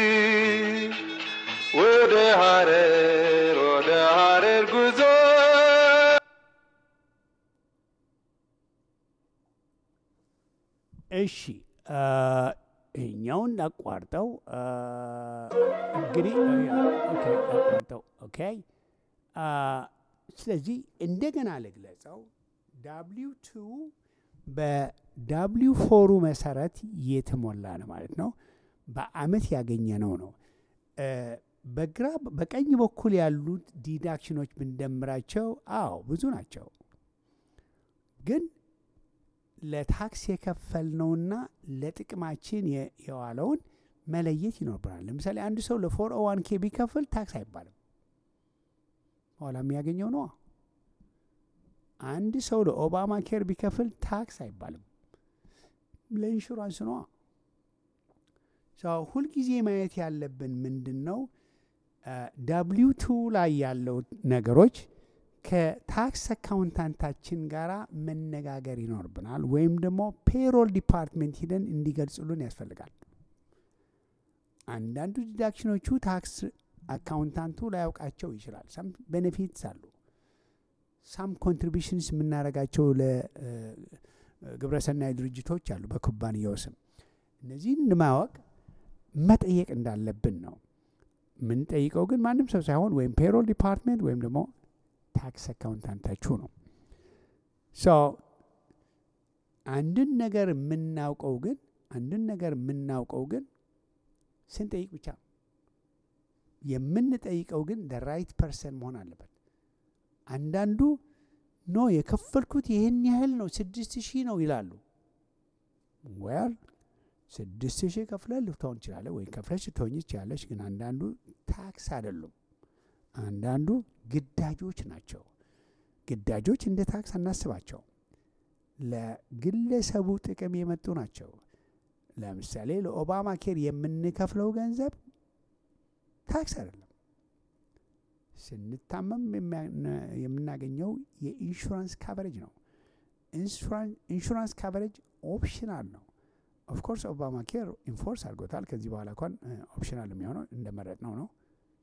ወደ ሀረር ወደ ሀረር ጉዞ እሺ ይሄኛውን አቋርጠው አ፣ እንግዲህ ኦኬ፣ አቋርጠው ኦኬ። አ፣ ስለዚህ እንደገና ልግለጸው ዳብሊው ቱ በዳብሊው ፎሩ መሰረት የተሞላ ነው ማለት ነው። በአመት ያገኘነው ነው። እ፣ በግራ በቀኝ በኩል ያሉት ዲዳክሽኖች ብንደምራቸው አዎ ብዙ ናቸው፣ ግን ለታክስ የከፈልነውና ለጥቅማችን የ- የዋለውን መለየት ይኖርብናል። ለምሳሌ አንድ ሰው ለፎር ኦ ዋን ኬ ቢከፍል ታክስ አይባልም፣ ኋላ የሚያገኘው ነዋ። አንድ ሰው ለኦባማ ኬር ቢከፍል ታክስ አይባልም፣ ለኢንሹራንስ ነዋ። ሰው ሁልጊዜ ማየት ያለብን ምንድን ነው? ዳብሊው ቱ ላይ ያለው ነገሮች ከታክስ አካውንታንታችን ጋር መነጋገር ይኖርብናል፣ ወይም ደግሞ ፔሮል ዲፓርትሜንት ሂደን እንዲገልጹልን ያስፈልጋል። አንዳንዱ ዲዳክሽኖቹ ታክስ አካውንታንቱ ላያውቃቸው ይችላል። ሳም ቤኔፊትስ አሉ። ሳም ኮንትሪቢሽንስ የምናደርጋቸው ለግብረሰናይ ድርጅቶች አሉ በኩባንያው ስም። እነዚህን ለማወቅ መጠየቅ እንዳለብን ነው። የምንጠይቀው ግን ማንም ሰው ሳይሆን ወይም ፔሮል ዲፓርትሜንት ወይም ደግሞ ታክስ አካውንታንታችሁ ነው። ሶ አንድን ነገር የምናውቀው ግን አንድን ነገር የምናውቀው ግን ስንጠይቅ ብቻ ነው። የምንጠይቀው ግን ደ ራይት ፐርሰን መሆን አለበት። አንዳንዱ ኖ የከፈልኩት ይህን ያህል ነው ስድስት ሺህ ነው ይላሉ። ወል ስድስት ሺህ ከፍለህ ልትሆን ትችላለህ፣ ወይም ከፍለሽ ልትሆኝ ትችላለች። ግን አንዳንዱ ታክስ አይደሉም። አንዳንዱ ግዳጆች ናቸው። ግዳጆች እንደ ታክስ አናስባቸው። ለግለሰቡ ጥቅም የመጡ ናቸው። ለምሳሌ ለኦባማ ኬር የምንከፍለው ገንዘብ ታክስ አይደለም። ስንታመም የሚያ- የምናገኘው የኢንሹራንስ ካቨሬጅ ነው። ኢንሹራን- ኢንሹራንስ ካቨሬጅ ኦፕሽናል ነው። ኦፍኮርስ ኦባማ ኬር ኢንፎርስ አድርጎታል። ከዚህ በኋላ እንኳን ኦፕሽናል የሚሆነው እንደመረጥ ነው ነው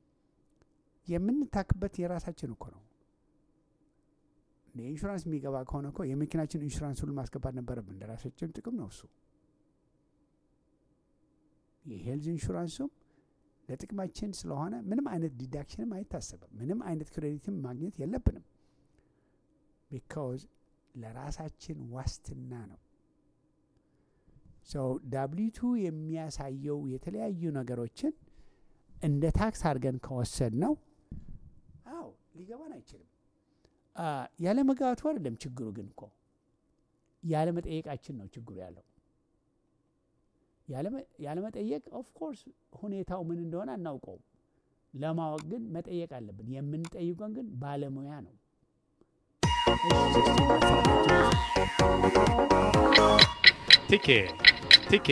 የምንታክበት የራሳችን እኮ ነው። ኢንሹራንስ የሚገባ ከሆነ እኮ የመኪናችን ኢንሹራንስ ሁሉ ማስገባት ነበረብን። ለራሳችን ጥቅም ነው እሱ። የሄልዝ ኢንሹራንሱም ለጥቅማችን ስለሆነ ምንም አይነት ዲዳክሽንም አይታሰብም። ምንም አይነት ክሬዲትም ማግኘት የለብንም። ቢካውዝ ለራሳችን ዋስትና ነው። ሰው ዳብሊቱ የሚያሳየው የተለያዩ ነገሮችን እንደ ታክስ አድርገን ከወሰድ ነው አዎ ሊገባን አይችልም። አ፣ ያለ መግባቱ አይደለም ችግሩ፣ ግን እኮ ያለ መጠየቃችን ነው ችግሩ ያለው። ያለ መጠየቅ ኦፍኮርስ ሁኔታው ምን እንደሆነ አናውቀውም። ለማወቅ ግን መጠየቅ አለብን። የምንጠይቀን ግን ባለሙያ ነው። ቲኬ ቲኬ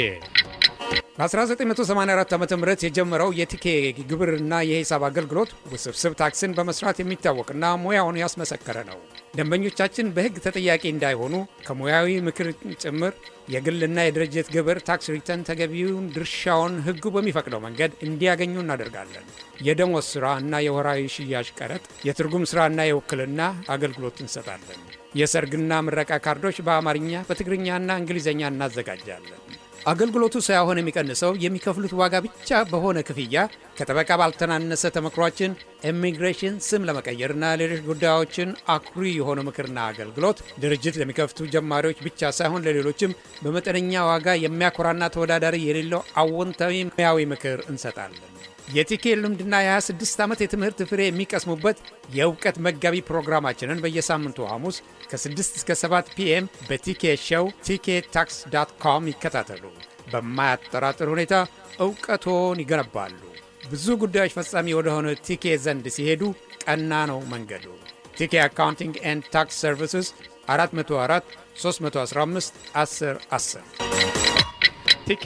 በ1984 ዓ ም የጀመረው የቲኬ ግብርና የሂሳብ አገልግሎት ውስብስብ ታክስን በመስራት የሚታወቅና ሙያውን ያስመሰከረ ነው። ደንበኞቻችን በሕግ ተጠያቂ እንዳይሆኑ ከሙያዊ ምክር ጭምር የግልና የድርጅት ግብር ታክስ ሪተርን ተገቢውን ድርሻውን ሕጉ በሚፈቅደው መንገድ እንዲያገኙ እናደርጋለን። የደሞዝ ሥራ እና የወራዊ ሽያጭ ቀረጥ፣ የትርጉም ሥራና የውክልና አገልግሎት እንሰጣለን። የሰርግና ምረቃ ካርዶች በአማርኛ በትግርኛና እንግሊዝኛ እናዘጋጃለን። አገልግሎቱ ሳይሆን የሚቀንሰው የሚከፍሉት ዋጋ ብቻ በሆነ ክፍያ ከጠበቃ ባልተናነሰ ተመክሯችን ኢሚግሬሽን፣ ስም ለመቀየርና ሌሎች ጉዳዮችን አኩሪ የሆነ ምክርና አገልግሎት ድርጅት ለሚከፍቱ ጀማሪዎች ብቻ ሳይሆን ለሌሎችም በመጠነኛ ዋጋ የሚያኮራና ተወዳዳሪ የሌለው አዎንታዊ ሙያዊ ምክር እንሰጣለን። የቲኬ ልምድና የ26 ዓመት የትምህርት ፍሬ የሚቀስሙበት የእውቀት መጋቢ ፕሮግራማችንን በየሳምንቱ ሐሙስ ከ6 እስከ 7 ፒኤም በቲኬ ሾው ቲኬ ታክስ ዳት ኮም ይከታተሉ። በማያጠራጥር ሁኔታ እውቀቶን ይገነባሉ። ብዙ ጉዳዮች ፈጻሚ ወደሆነ ቲኬ ዘንድ ሲሄዱ ቀና ነው መንገዱ። ቲኬ አካውንቲንግ ኤንድ ታክስ ሰርቪስስ 404 315 10 10 ቲኬ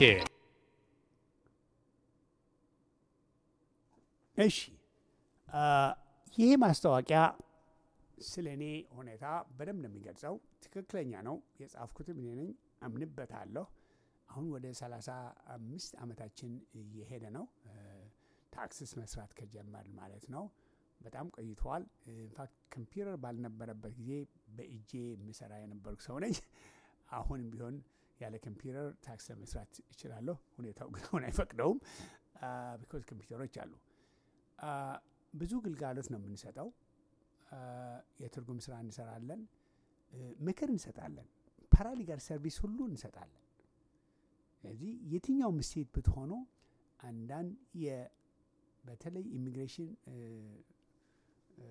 እሺ ይሄ ማስታወቂያ ስለ እኔ ሁኔታ በደንብ ነው የሚገልጸው። ትክክለኛ ነው። የጻፍኩትም እኔ ነኝ፣ አምንበታለሁ። አሁን ወደ ሰላሳ አምስት ዓመታችን እየሄደ ነው ታክስስ መስራት ከጀመር ማለት ነው። በጣም ቆይተዋል። ኢንፋክት ኮምፒውተር ባልነበረበት ጊዜ በእጄ የምሰራ የነበርኩ ሰው ነኝ። አሁንም ቢሆን ያለ ኮምፒውተር ታክስ ለመስራት እችላለሁ። ሁኔታው ግን አሁን አይፈቅደውም። ቢኮዝ ኮምፒውተሮች አሉ። አ፣ ብዙ ግልጋሎት ነው የምንሰጠው። አ፣ የትርጉም ስራ እንሰራለን፣ እ፣ ምክር እንሰጣለን፣ ፓራሊጋል ሰርቪስ ሁሉ እንሰጣለን። ስለዚህ የትኛውም ስቴት ብትሆኑ አንዳንድ የ በተለይ ኢሚግሬሽን እ፣ እ፣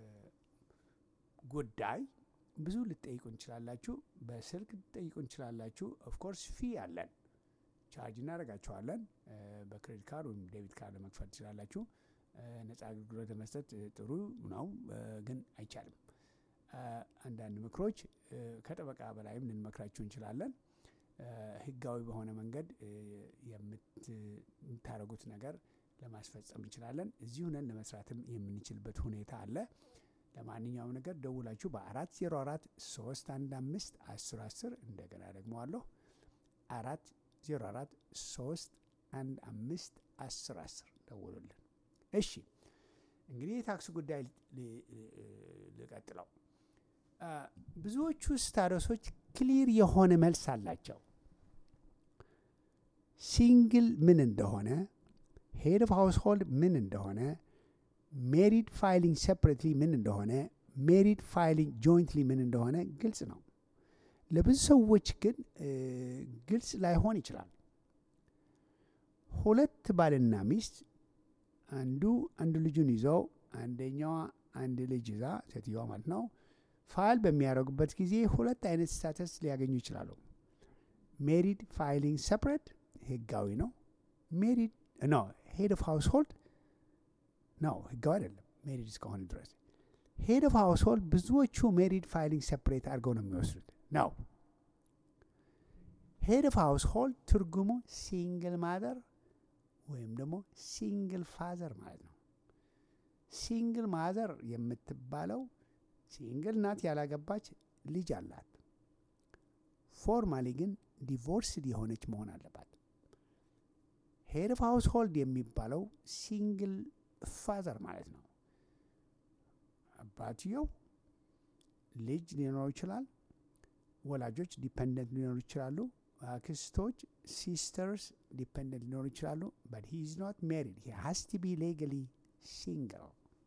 ጉዳይ ብዙ ልትጠይቁ እንችላላችሁ። በስልክ ልትጠይቁ እንችላላችሁ። ኦፍኮርስ ፊ አለን፣ ቻርጅ እናደርጋችኋለን። እ፣ በክሬዲት ካርድ ወይም ዴቢት ካርድ ለመክፈል ትችላላችሁ። እ፣ ነጻ አገልግሎት ለመስጠት እ፣ ጥሩ ነው፣ እ፣ ግን አይቻልም። እ፣ አንዳንድ ምክሮች እ፣ ከጠበቃ በላይም ልንመክራችሁ እንችላለን። እ፣ ህጋዊ በሆነ መንገድ እ፣ የምት- የምታደርጉት ነገር ለማስፈጸም እንችላለን። እዚሁ ነን ለመስራትም የምንችልበት ሁኔታ አለ። ለማንኛውም ነገር ደውላችሁ በአራት ዜሮ አራት ሶስት አንድ አምስት አስር አስር እንደገና ደግሞ አለሁ አራት ዜሮ አራት ሶስት አንድ አምስት አስር አስር ደውሉልን። እሺ እንግዲህ የታክስ ጉዳይ ል- ል- ልቀጥለው። አ፣ ብዙዎቹ ስታተሶች ክሊር የሆነ መልስ አላቸው። ሲንግል ምን እንደሆነ፣ ሄድ ኦፍ ሃውስሆልድ ምን እንደሆነ፣ ሜሪድ ፋይሊንግ ሴፕሬትሊ ምን እንደሆነ፣ ሜሪድ ፋይሊንግ ጆይንትሊ ምን እንደሆነ ግልጽ ነው። ለብዙ ሰዎች ግን እ፣ ግልጽ ላይሆን ይችላል። ሁለት ባልና ሚስት አንዱ አንድ ልጁን ይዘው አንደኛዋ አንድ ልጅ ይዛ ሴትዮዋ ማለት ነው ፋይል በሚያደርጉበት ጊዜ ሁለት አይነት ስታተስ ሊያገኙ ይችላሉ። ሜሪድ ፋይሊንግ ሰፕሬት ህጋዊ ነው። ሜሪድ ኖ ሄድ ኦፍ ሃውስሆልድ ነው ህጋዊ አይደለም። ሜሪድ እስከሆነ ድረስ ሄድ ኦፍ ሃውስሆልድ ብዙዎቹ ሜሪድ ፋይሊንግ ሰፕሬት አድርገው ነው የሚወስዱት ነው። ሄድ ኦፍ ሃውስሆልድ ትርጉሙ ሲንግል ማዘር ወይም ደግሞ ሲንግል ፋዘር ማለት ነው። ሲንግል ማዘር የምትባለው ሲንግል ናት፣ ያላገባች ልጅ አላት። ፎርማሊ ግን ዲቮርስድ የሆነች መሆን አለባት። ሄድ ኦፍ ሃውስሆልድ የሚባለው ሲንግል ፋዘር ማለት ነው። አባትየው ልጅ ሊኖረው ይችላል። ወላጆች ዲፐንደንት ሊኖሩ ይችላሉ። አክስቶች ሲስተርስ ዲፐንደንት ሊኖሩ ይችላሉ። በት ሂ ኢዝ ኖት ሜሪድ ሂ ሃስ ቱ ቢ ሌጋሊ ሲንግል።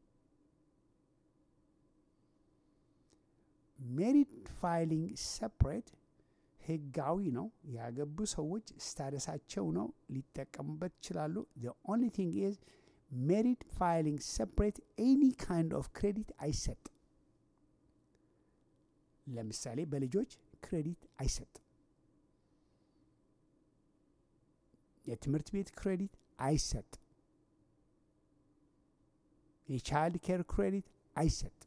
ሜሪድ ፋይሊንግ ሰፕሬት ህጋዊ ነው። ያገቡ ሰዎች ስታደሳቸው ነው ሊጠቀሙበት ይችላሉ። ዘ ኦንሊ ቲንግ ኢዝ ሜሪድ ፋይሊንግ ሰፕሬት ኤኒ ካይንድ ኦፍ ክሬዲት አይሰጥም። ለምሳሌ በልጆች ክሬዲት አይሰጥም። የትምህርት ቤት ክሬዲት አይሰጥም። የቻይልድ ኬር ክሬዲት አይሰጥም።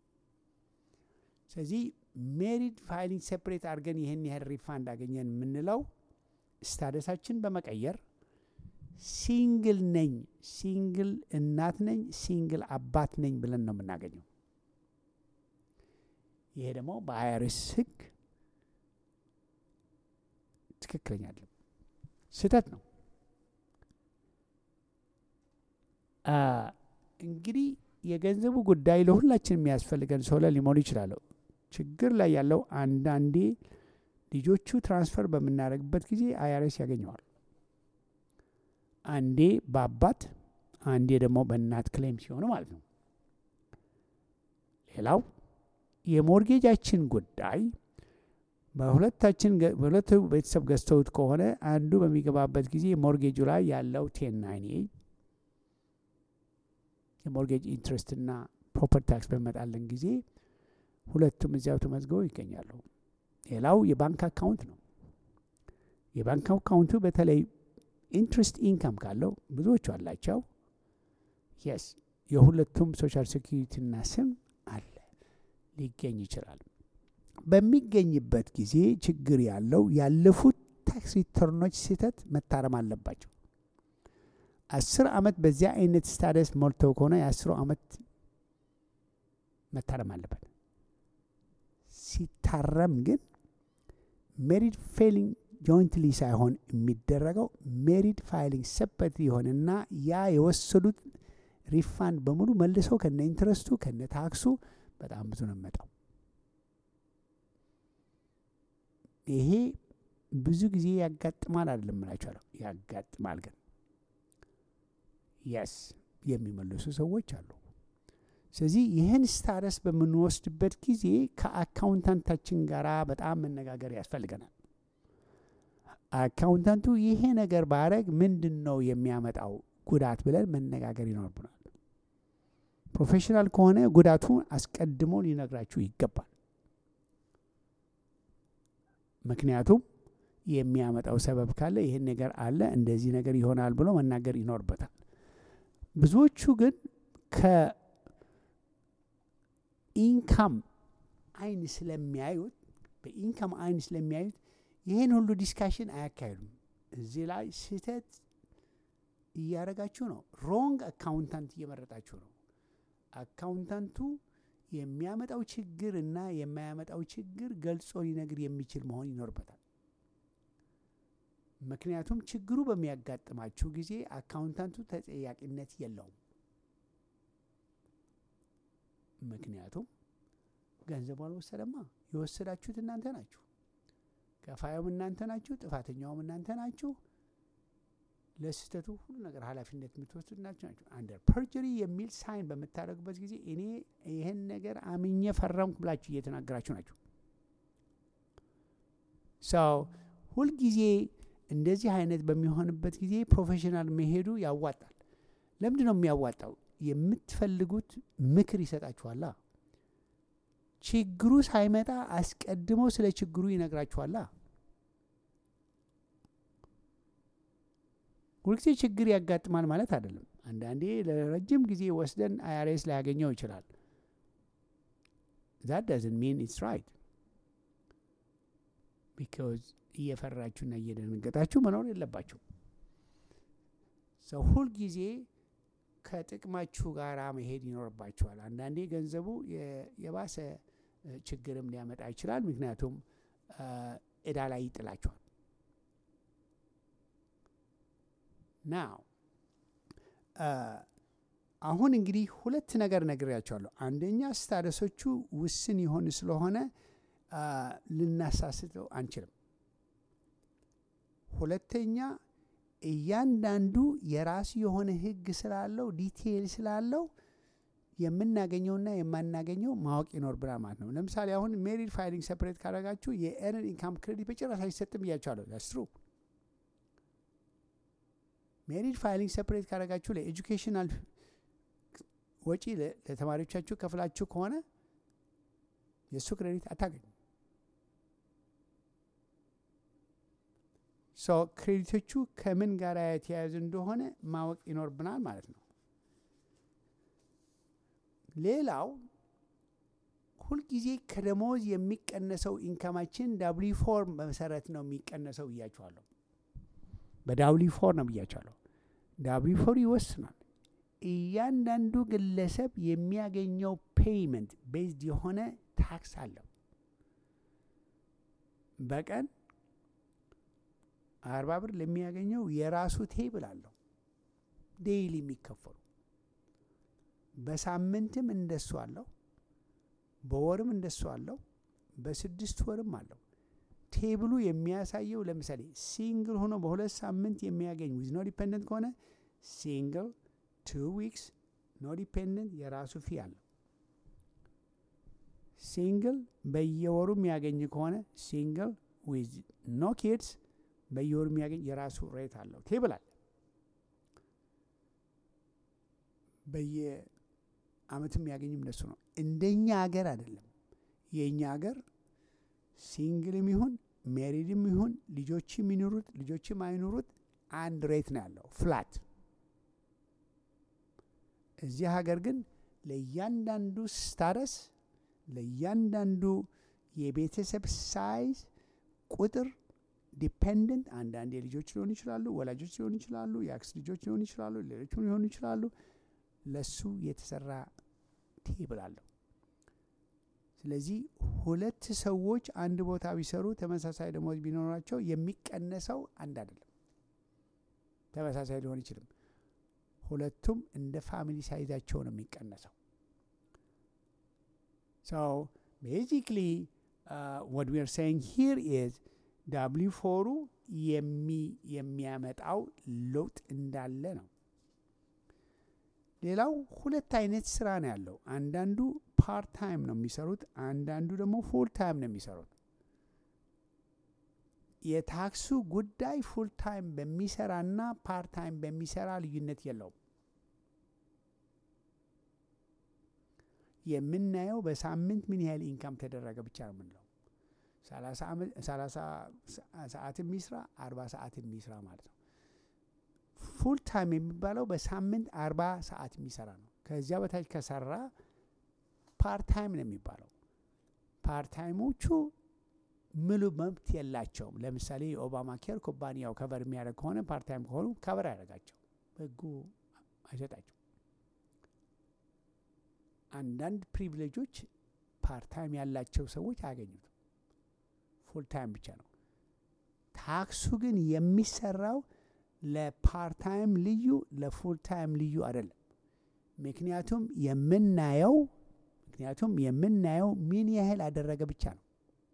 ስለዚህ ሜሪድ ፋይሊንግ ሴፕሬት አድርገን ይህን ያህል ሪፋንድ አገኘን የምንለው ስታደሳችን በመቀየር ሲንግል ነኝ፣ ሲንግል እናት ነኝ፣ ሲንግል አባት ነኝ ብለን ነው የምናገኘው። ይሄ ደግሞ በአይአርኤስ ህግ ትክክለኛ አይደለም፣ ስህተት ነው። አ፣ እንግዲህ የገንዘቡ ጉዳይ ለሁላችን የሚያስፈልገን ሰው ላይ ሊሞሉ ይችላለሁ። ችግር ላይ ያለው አንዳንዴ ልጆቹ ትራንስፈር በምናደርግበት ጊዜ አይአርኤስ ያገኘዋል። አንዴ በአባት አንዴ ደግሞ በእናት ክሌም ሲሆኑ ማለት ነው። ሌላው የሞርጌጃችን ጉዳይ በሁለታችን ገ- በሁለቱ ቤተሰብ ገዝተውት ከሆነ አንዱ በሚገባበት ጊዜ ሞርጌጁ ላይ ያለው ቴን ናይን የሞርጌጅ ኢንትረስትና ፕሮፐርቲ ታክስ በመጣለን ጊዜ ሁለቱም እዚያው ተመዝግበው ይገኛሉ። ሌላው የባንክ አካውንት ነው። የባንክ አካውንቱ በተለይ ኢንትረስት ኢንካም ካለው ብዙዎቹ አላቸው። የስ የሁለቱም ሶሻል ሴኪሪቲና ስም አለ ሊገኝ ይችላል። በሚገኝበት ጊዜ ችግር ያለው ያለፉት ታክስ ሪተርኖች ስህተት መታረም አለባቸው። አስር ዓመት በዚያ አይነት ስታደስ ሞልተው ከሆነ የአስሩ ዓመት መታረም አለበት። ሲታረም ግን ሜሪድ ፌሊንግ ጆይንትሊ ሳይሆን የሚደረገው ሜሪድ ፋይሊንግ ሰፐት የሆነና ያ የወሰዱት ሪፋንድ በሙሉ መልሰው ከነ ኢንትረስቱ ከነ ታክሱ በጣም ብዙ ነው የሚመጣው። ይሄ ብዙ ጊዜ ያጋጥማል አይደለም እላችኋለሁ። ያጋጥማል ግን የስ የሚመልሱ ሰዎች አሉ። ስለዚህ ይህን ስታረስ በምንወስድበት ጊዜ ከአካውንታንታችን ጋር በጣም መነጋገር ያስፈልገናል። አካውንታንቱ ይሄ ነገር ባረግ ምንድን ነው የሚያመጣው ጉዳት ብለን መነጋገር ይኖርብናል። ፕሮፌሽናል ከሆነ ጉዳቱን አስቀድሞ ሊነግራችሁ ይገባል። ምክንያቱም የሚያመጣው ሰበብ ካለ ይህን ነገር አለ እንደዚህ ነገር ይሆናል ብሎ መናገር ይኖርበታል። ብዙዎቹ ግን ከኢንካም አይን ስለሚያዩት በኢንካም አይን ስለሚያዩት ይህን ሁሉ ዲስካሽን አያካሂዱም። እዚህ ላይ ስህተት እያደረጋችሁ ነው። ሮንግ አካውንታንት እየመረጣችሁ ነው። አካውንታንቱ የሚያመጣው ችግር እና የማያመጣው ችግር ገልጾ ሊነግር የሚችል መሆን ይኖርበታል። ምክንያቱም ችግሩ በሚያጋጥማችሁ ጊዜ አካውንታንቱ ተጠያቂነት የለውም። ምክንያቱም ገንዘቡ አልወሰደማ። የወሰዳችሁት እናንተ ናችሁ። ከፋዩም እናንተ ናችሁ። ጥፋተኛውም እናንተ ናችሁ። ለስህተቱ ሁሉ ነገር ኃላፊነት የምትወስዱት እናችሁ ናችሁ። አንደር ፐርጀሪ የሚል ሳይን በምታደርጉበት ጊዜ እኔ ይህን ነገር አምኜ ፈረምኩ ብላችሁ እየተናገራችሁ ናችሁ። ሰው ሁልጊዜ እንደዚህ አይነት በሚሆንበት ጊዜ ፕሮፌሽናል መሄዱ ያዋጣል። ለምንድን ነው የሚያዋጣው? የምትፈልጉት ምክር ይሰጣችኋላ። ችግሩ ሳይመጣ አስቀድሞ ስለ ችግሩ ይነግራችኋላ። ሁልጊዜ ችግር ያጋጥማል ማለት አይደለም። አንዳንዴ ለረጅም ጊዜ ወስደን አይአርኤስ ላያገኘው ይችላል። ዛት ዳዝንት ሚን ኢትስ ራይት ቢካዝ እየፈራችሁና እየደነገጣችሁ መኖር የለባችሁ። ሰው ሁልጊዜ ከጥቅማችሁ ጋር መሄድ ይኖርባችኋል። አንዳንዴ ገንዘቡ የባሰ ችግርም ሊያመጣ ይችላል። ምክንያቱም እዳ ላይ ይጥላችኋል። ናው አሁን እንግዲህ ሁለት ነገር ነግሬያቸዋለሁ። አንደኛ ስታደሶቹ ውስን ይሆን ስለሆነ ልናሳስተው አንችልም። ሁለተኛ እያንዳንዱ የራሱ የሆነ ሕግ ስላለው ዲቴይል ስላለው የምናገኘውና የማናገኘው ማወቅ ይኖርብናል ማለት ነው። ለምሳሌ አሁን ሜሪድ ፋይሊንግ ሰፕሬት ካደረጋችሁ የኤርንድ ኢንካም ክሬዲት በጭራሽ አይሰጥም ብያቸዋለሁ። ዳስትሩ ሜሪድ ፋይሊንግ ሰፕሬት ካደረጋችሁ ለኤጁኬሽናል ወጪ ለተማሪዎቻችሁ ከፍላችሁ ከሆነ የእሱ ክሬዲት አታገኙ። ሶ ክሬዲቶቹ ከምን ጋር የተያያዙ እንደሆነ ማወቅ ይኖርብናል ማለት ነው። ሌላው ሁልጊዜ ከደሞዝ የሚቀነሰው ኢንካማችን ዳብሊ ፎር መሰረት ነው የሚቀነሰው ብያችኋለሁ። በዳብሊ ፎር ነው ብያችኋለሁ። ዳብሊ ፎር ይወስናል። እያንዳንዱ ግለሰብ የሚያገኘው ፔይመንት ቤዝድ የሆነ ታክስ አለው። በቀን አርባ ብር ለሚያገኘው የራሱ ቴብል አለው ዴይሊ የሚከፈሉ በሳምንትም እንደሱ አለው፣ በወርም እንደሱ አለው፣ በስድስት ወርም አለው። ቴብሉ የሚያሳየው ለምሳሌ ሲንግል ሆኖ በሁለት ሳምንት የሚያገኝ ዊዝ ኖ ዲፔንደንት ከሆነ ሲንግል ቱ ዊክስ ኖ ዲፔንደንት የራሱ ፊ አለው። ሲንግል በየወሩ የሚያገኝ ከሆነ ሲንግል ዊዝ ኖ ኪድስ በየወሩ የሚያገኝ የራሱ ሬት አለው። ቴብል አለ። በየአመቱ የሚያገኝም እንደሱ ነው። እንደኛ ሀገር አይደለም። የእኛ ሀገር ሲንግልም ይሁን ሜሪድም ይሁን ልጆችም ይኑሩት ልጆችም አይኑሩት አንድ ሬት ነው ያለው ፍላት። እዚህ ሀገር ግን ለእያንዳንዱ ስታረስ ለእያንዳንዱ የቤተሰብ ሳይዝ ቁጥር ዲፔንደንት አንዳንድ ልጆች ሊሆኑ ይችላሉ፣ ወላጆች ሊሆኑ ይችላሉ፣ የአክስ ልጆች ሊሆኑ ይችላሉ፣ ሌሎችም ሊሆኑ ይችላሉ። ለሱ የተሰራ ቴብል አለው። ስለዚህ ሁለት ሰዎች አንድ ቦታ ቢሰሩ ተመሳሳይ ደሞዝ ቢኖራቸው የሚቀነሰው አንድ አይደለም፣ ተመሳሳይ ሊሆን ይችልም። ሁለቱም እንደ ፋሚሊ ሳይዛቸው ነው የሚቀነሰው። ሶ ቤዚክሊ what we are saying here is ዳብሊ ፎሩ የሚያመጣው ለውጥ እንዳለ ነው። ሌላው ሁለት አይነት ስራ ነው ያለው። አንዳንዱ ፓርት ታይም ነው የሚሰሩት፣ አንዳንዱ ደግሞ ፉል ታይም ነው የሚሰሩት። የታክሱ ጉዳይ ፉል ታይም በሚሰራና ፓርት ታይም በሚሰራ ልዩነት የለውም። የምናየው በሳምንት ምን ያህል ኢንካም ተደረገ ብቻ ነው የምንለው። ሰላሳ ሰዓት የሚስራ አርባ ሰዓት የሚስራ ማለት ነው። ፉል ታይም የሚባለው በሳምንት አርባ ሰዓት የሚሰራ ነው። ከዚያ በታች ከሰራ ፓርት ታይም ነው የሚባለው። ፓርት ታይሞቹ ሙሉ መብት የላቸውም። ለምሳሌ የኦባማ ኬር ኩባንያው ከቨር የሚያደርግ ከሆነ ፓርት ታይም ከሆኑ ከቨር ያደርጋቸው ህጉ አይሰጣቸው። አንዳንድ ፕሪቪሌጆች ፓርት ታይም ያላቸው ሰዎች አያገኙትም። ፉል ታይም ብቻ ነው። ታክሱ ግን የሚሰራው ለፓርት ታይም ልዩ ለፉል ታይም ልዩ አይደለም። ምክንያቱም የምናየው ምክንያቱም የምናየው ምን ያህል አደረገ ብቻ ነው።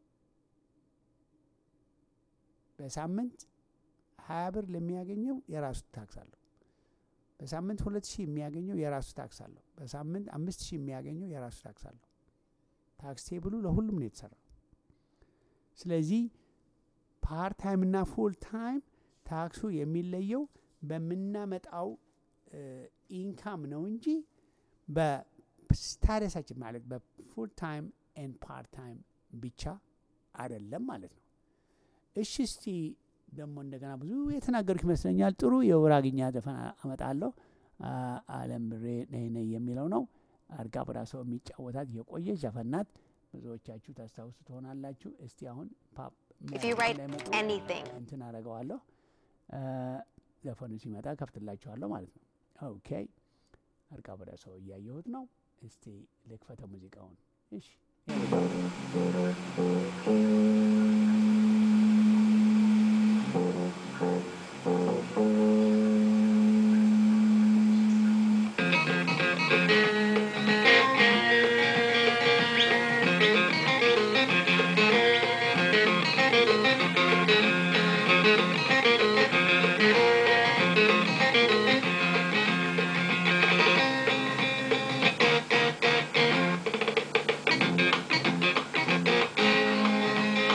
በሳምንት ሀያ ብር ለሚያገኘው የራሱ ታክስ አለው። በሳምንት ሁለት ሺህ የሚያገኘው የራሱ ታክስ አለው። በሳምንት አምስት ሺህ የሚያገኘው የራሱ ታክስ አለው። ታክስ ቴብሉ ለሁሉም ነው የተሰራው። ስለዚህ ፓርት ታይም እና ፉል ታይም ታክሱ የሚለየው በምናመጣው ኢንካም ነው እንጂ በስታደሳችን ማለት በፉል ታይም ኤንድ ፓርት ታይም ብቻ አይደለም ማለት ነው። እሺ እስቲ ደግሞ እንደገና ብዙ የተናገሩት ይመስለኛል። ጥሩ የውራግኛ ዘፈን አመጣለሁ። አለም ብሬ ነይ ነይ የሚለው ነው። አርጋ ብራሰው የሚጫወታት የቆየች ዘፈን ናት። ብዙዎቻችሁ ታስታውሱ ትሆናላችሁ። እስቲ አሁን If you write anything. እንትን አደርገዋለሁ። ዘፈኑ ሲመጣ ከፍትላችኋለሁ ማለት ነው። ኦኬ አርጋ ብራሰው እያየሁት ነው። እስቲ ልክፈተ ሙዚቃውን። እሺ Thank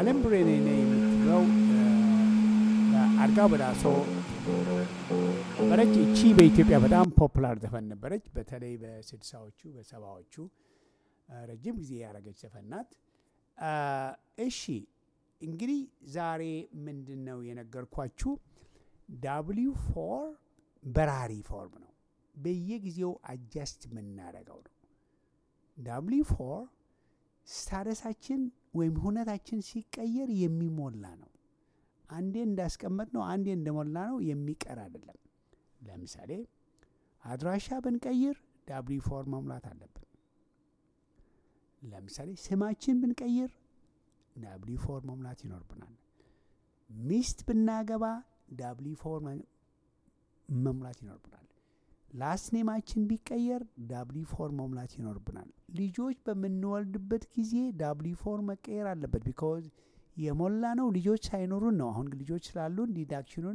አለም ብሬኔ ነኝ የምትለው አርጋ በዳሶ ነበረች። እቺ በኢትዮጵያ በጣም ፖፑላር ዘፈን ነበረች። በተለይ በስድሳዎቹ በሰባዎቹ ረጅም ጊዜ ያደረገች ዘፈን ናት። እሺ እንግዲህ ዛሬ ምንድን ነው የነገርኳችሁ? ዳብሊው ፎር በራሪ ፎርም ነው። በየጊዜው አጃስት የምናደርገው ነው። ዳብሊው ፎር ስታደሳችን ወይም ሁነታችን ሲቀየር የሚሞላ ነው። አንዴ እንዳስቀመጥ ነው አንዴ እንደሞላ ነው የሚቀር አይደለም። ለምሳሌ አድራሻ ብንቀይር ዳብሊ ፎር መሙላት አለብን። ለምሳሌ ስማችን ብንቀይር ዳብሊ ፎር መሙላት ይኖርብናል። ሚስት ብናገባ ዳብሊ ፎር መሙላት ይኖርብናል። ላስት ኔማችን ቢቀየር ዳብሊ ፎር መሙላት ይኖርብናል። ልጆች በምንወልድበት ጊዜ ዳብሊ ፎር መቀየር አለበት። ቢካዝ የሞላ ነው ልጆች ሳይኖሩን ነው። አሁን ልጆች ስላሉን ዲዳክሽኑን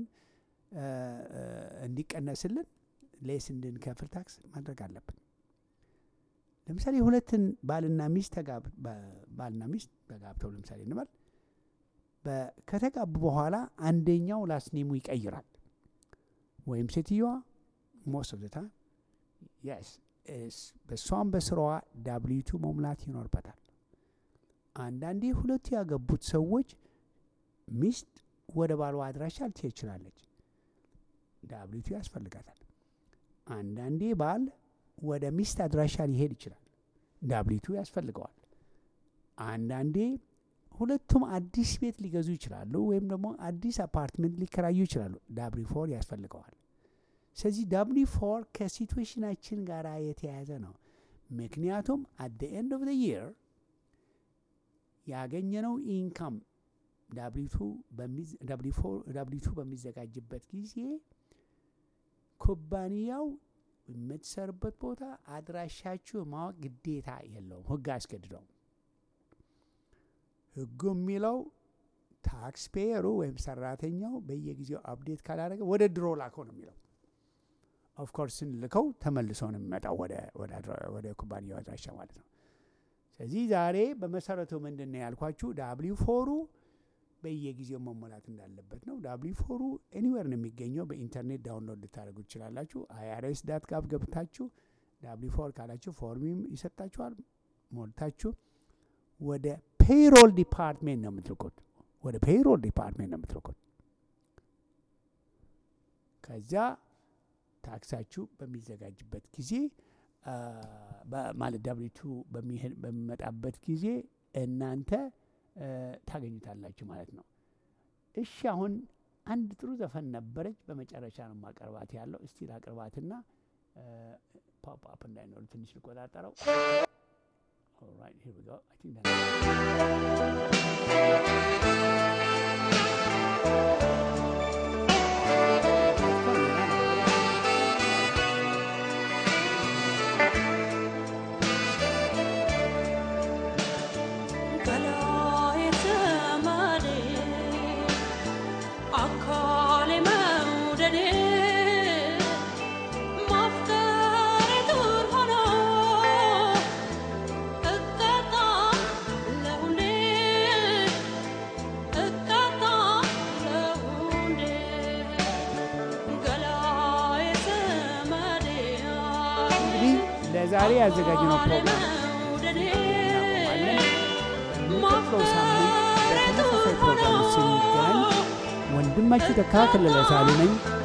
እንዲቀነስልን ሌስ እንድንከፍል ታክስ ማድረግ አለብን። ለምሳሌ ሁለትን ባልና ሚስት ባልና ሚስት ተጋብተው ለምሳሌ እንበል ከተጋቡ በኋላ አንደኛው ላስኔሙ ይቀይራል ወይም ሴትዮዋ ሞስት ኦፍ ታይም የስ በእሷም በስራዋ ዳብሊቱ መሙላት ይኖርበታል። አንዳንዴ ሁለቱ ያገቡት ሰዎች ሚስት ወደ ባሏ አድራሻ ልትሄድ ትችላለች። ዳብሊቱ ያስፈልጋታል። አንዳንዴ ባል ወደ ሚስት አድራሻ ሊሄድ ይችላል። ዳብሊቱ ያስፈልገዋል። አንዳንዴ ሁለቱም አዲስ ቤት ሊገዙ ይችላሉ፣ ወይም ደግሞ አዲስ አፓርትመንት ሊከራዩ ይችላሉ። ዳብሊ ፎር ያስፈልገዋል። ስለዚህ ዳብሊ ፎር ከሲትዌሽናችን ጋር የተያያዘ ነው። ምክንያቱም አት ኤንድ ኦፍ የር ያገኘነው ኢንካም ዳብሊቱ በሚዘጋጅበት ጊዜ ኩባንያው የምትሰርበት ቦታ አድራሻችሁ ማወቅ ግዴታ የለውም። ህግ አያስገድደው። ህጉ የሚለው ታክስ ፔየሩ ወይም ሰራተኛው በየጊዜው አፕዴት ካላደረገ ወደ ድሮ ላከው ነው የሚለው። ኦፍኮርስ ስንልከው ተመልሶ ነው የሚመጣው ወደ ኩባንያው አድራሻ ማለት ነው። ስለዚህ ዛሬ በመሰረቱ ምንድን ነው ያልኳችሁ ዳብሊው ፎሩ በየጊዜው መሞላት እንዳለበት ነው። ዳብሊው ፎሩ ኤኒዌር ነው የሚገኘው። በኢንተርኔት ዳውንሎድ ልታደርጉ ትችላላችሁ። አይአርኤስ ዳት ጋብ ገብታችሁ ዳብሊው ፎር ካላችሁ ፎርሚም ይሰጣችኋል። ሞልታችሁ ወደ ፔይሮል ዲፓርትሜንት ነው የምትልኩት። ወደ ፔይሮል ዲፓርትሜንት ነው የምትልኩት። ከዚያ ታክሳችሁ በሚዘጋጅበት ጊዜ ማለት ዳብሊቱ በሚመጣበት ጊዜ እናንተ ታገኙታላችሁ ማለት ነው። እሺ አሁን አንድ ጥሩ ዘፈን ነበረች፣ በመጨረሻ ነው ማቀርባት ያለው። እስቲ ላቅርባትና ፖፕ አፕ እንዳይኖር ትንሽ ልቆጣጠረው። Alright, here we go. I think that's ለዛሬ ያዘጋጅነው ፕሮግራም እናቆማለን። በሚቀጥለው ሳምንት በተመሳሳይ ፕሮግራም ስንገናኝ ወንድማችሁ ተካ ከለለ ሳሉ ነኝ።